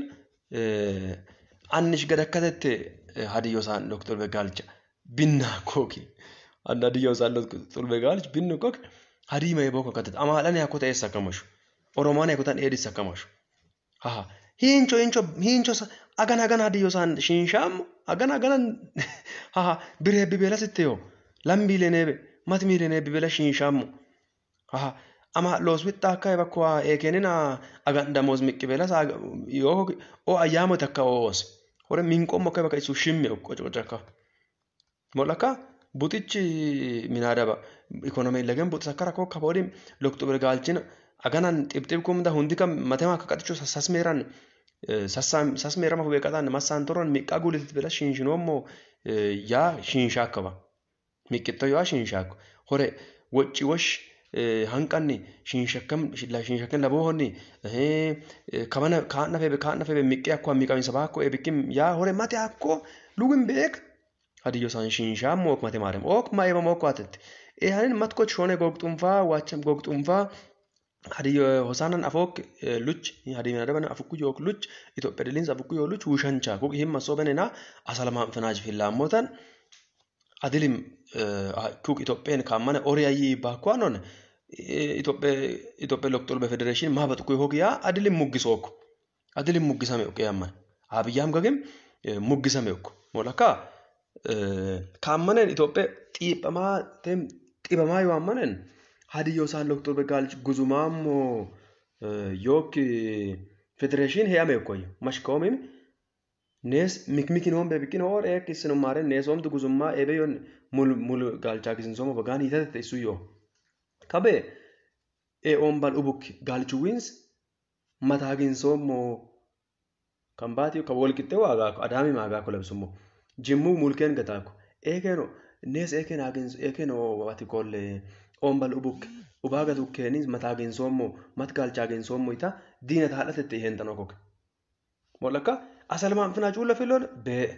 annish gadakkatette hadiyyoosaan doktor Begaalcha binnaa kooki anna hadiyyoosaan doktor Begaalcha binnu kooki hadii mee booko katete amaadhaan yakko ta'e sakkamashu oromaan yakko ta'an dheedhi sakkamashu haha hiincho hiincho hiincho agan agan hadiyyoosaan shiinshaamu agan aganan haha biree bibeela sitte yoo lambiilee neebe mati miilee neebe bibeela shiinshaamu haha ama loos wixxa akka bakka eekenina agan damoos miqqibeela yoo o ayyaamo takka oos hore minqommo akka bakka isu shimme qocoqocakka molaka buxichi minaadaba ikonomii lagen buxis akka rakkoo akka boodin loktobre gaalchina aganan xibxib kumda hundi kam matema akka qaxicho sasmeeran sasmeerama hubee qaxaan massaan toron miqqaa guulitit bela shinshinommo yaa shinshaakaba miqqitto yaa shinshaakko hore wocci wosh hanqanni shinshakkam shinshakken laboohonni kabana kaanna febe kaanna febe miqqe akko miqamisa baakko ebikkim yaa hore mate akko lugin beek hadiyyo san shinshaa mook mate maarem ok ma eba mook atette e hanin matkoch shone gogxumfaa waacham gogxumfaa hadiyyo hosaanan afook luch hadiyyo nadaban afukku yook luch itophiya diliins afukku yoo luch wushancha kuk himma sobenena asalamaan finaaj fillaamotan adilim kuk itopheen kammane oriyayi baakkuanon Itoophiyaa Loktorbe Federeeshin maa baxuku hogiyaa adilim muggisookko adilim muggisame okko yamman abiyyaam gagem muggisame okko molakka kaammanen Itoophiyaa xiiphamaa tem xibamaa yoo ammanen hadiyyo isaan Loktorbe gaalchi guzumaammo yook federeeshin heeyame okkoyyo mashkaomim nees mikmikinoom bebikin hoor eek isinumaaren neesoomtu guzummaa ebe yon mul mul gaalchaa kisinsooma bagaan hiitatete isu yoo kabe e ombal ubuk galchu wins mataaginsommo kambaati ka wolqixxe waagaako adaami maagaako labsummo jimmu mulkeen gataako eekeno nees eeken agins eekeno ati kolle ombal ubuk ubaaga tukkeeni mataaginsommo mat galchaaginsommo ita diina taadhatette ihentano koke mollakka asalmaan finaa cuulla filol bee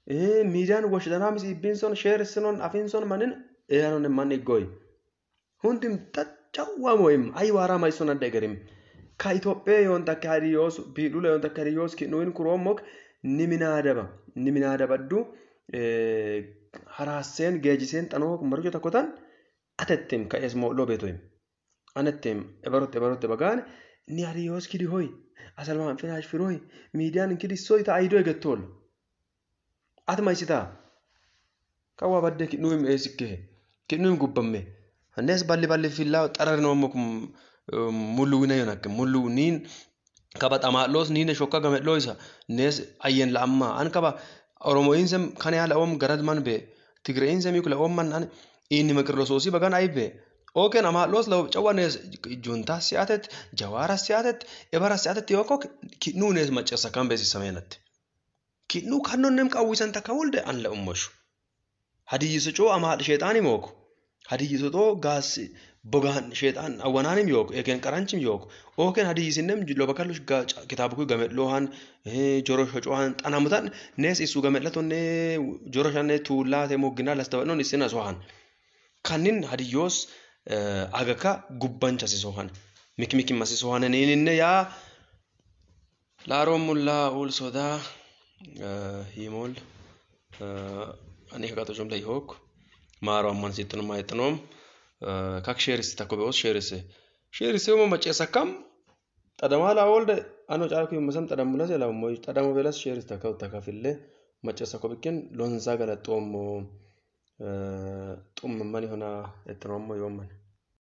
miidiyaan washdanaa misi ibbiinson sheerissinoon afiinson manin eyanon man iggoy hundim tacawwamoyim ay waaraa mayson adda egerim ከኢትዮጵያ የሆንተከ ሀዲዮስ ቢዱለ የሆንተከ ሀዲዮስ ኪኑዊን ኩሮሞክ niminaadaba niminaadabaddu haraaseen geejiseen xanoo marjo takkotan atettim ka'ees mo'loo beetoyim anettim ebarotte ebarotte bagaan ni hariyoos kidi hoy asalmaan finaash firoy miidiyaan kidi soy ta ayidoo egettool ati maysitaa kawaa badde kidnuuyim eesikke kidnuuyim gubbamme annees balli balli fillaa xararinoomok mulluwina yonakke mulluw niin kaba xamaa'loos niine shokka game'looysa nees ayyen la'ammaa an kaba oromoyinsem kan yaa la'oom garad man be tigreyinsem yuk la'oom man an inni meqirlosoosii bagan ay be ooken amaa'loos la'o cawa nees juntaas si'atet jawaaras si'atet ebaras si'atet yookok ki'nuu nees macceessa kan beesissameenatte ki'nuu kannonem qawwisan takka wolde an la'ummoshu hadiyyiso coo amaadh sheexaani mooko hadiyyiso xoo gaas bogaan sheexaan awwanaanim yooko eken qaranchim yooko ooken hadiyyisinem lobakallush kitaabukuy game'loohan joro shocohan xanamutan nees isu game'latonne joro shanne tuullaate mogginaa lastawadnon isin asohan kannin hadiyyoos agaka gubbanchasisohan mikimikimasisohan niininne yaa laaroomullaa ul sodaa himol ani kaqatochom layihook maaro amman sittonom ayexxinoom kak sheerisi takko be'os sheerise sheerise uma macceessa kam xadamaa laa wolde ano caalku yummasam xadamulase la ummoy xadamo belas sheeris takka utakafille macceessa ko bikken lonsa galaxoommo xummemmani hona exxinoommo yoomman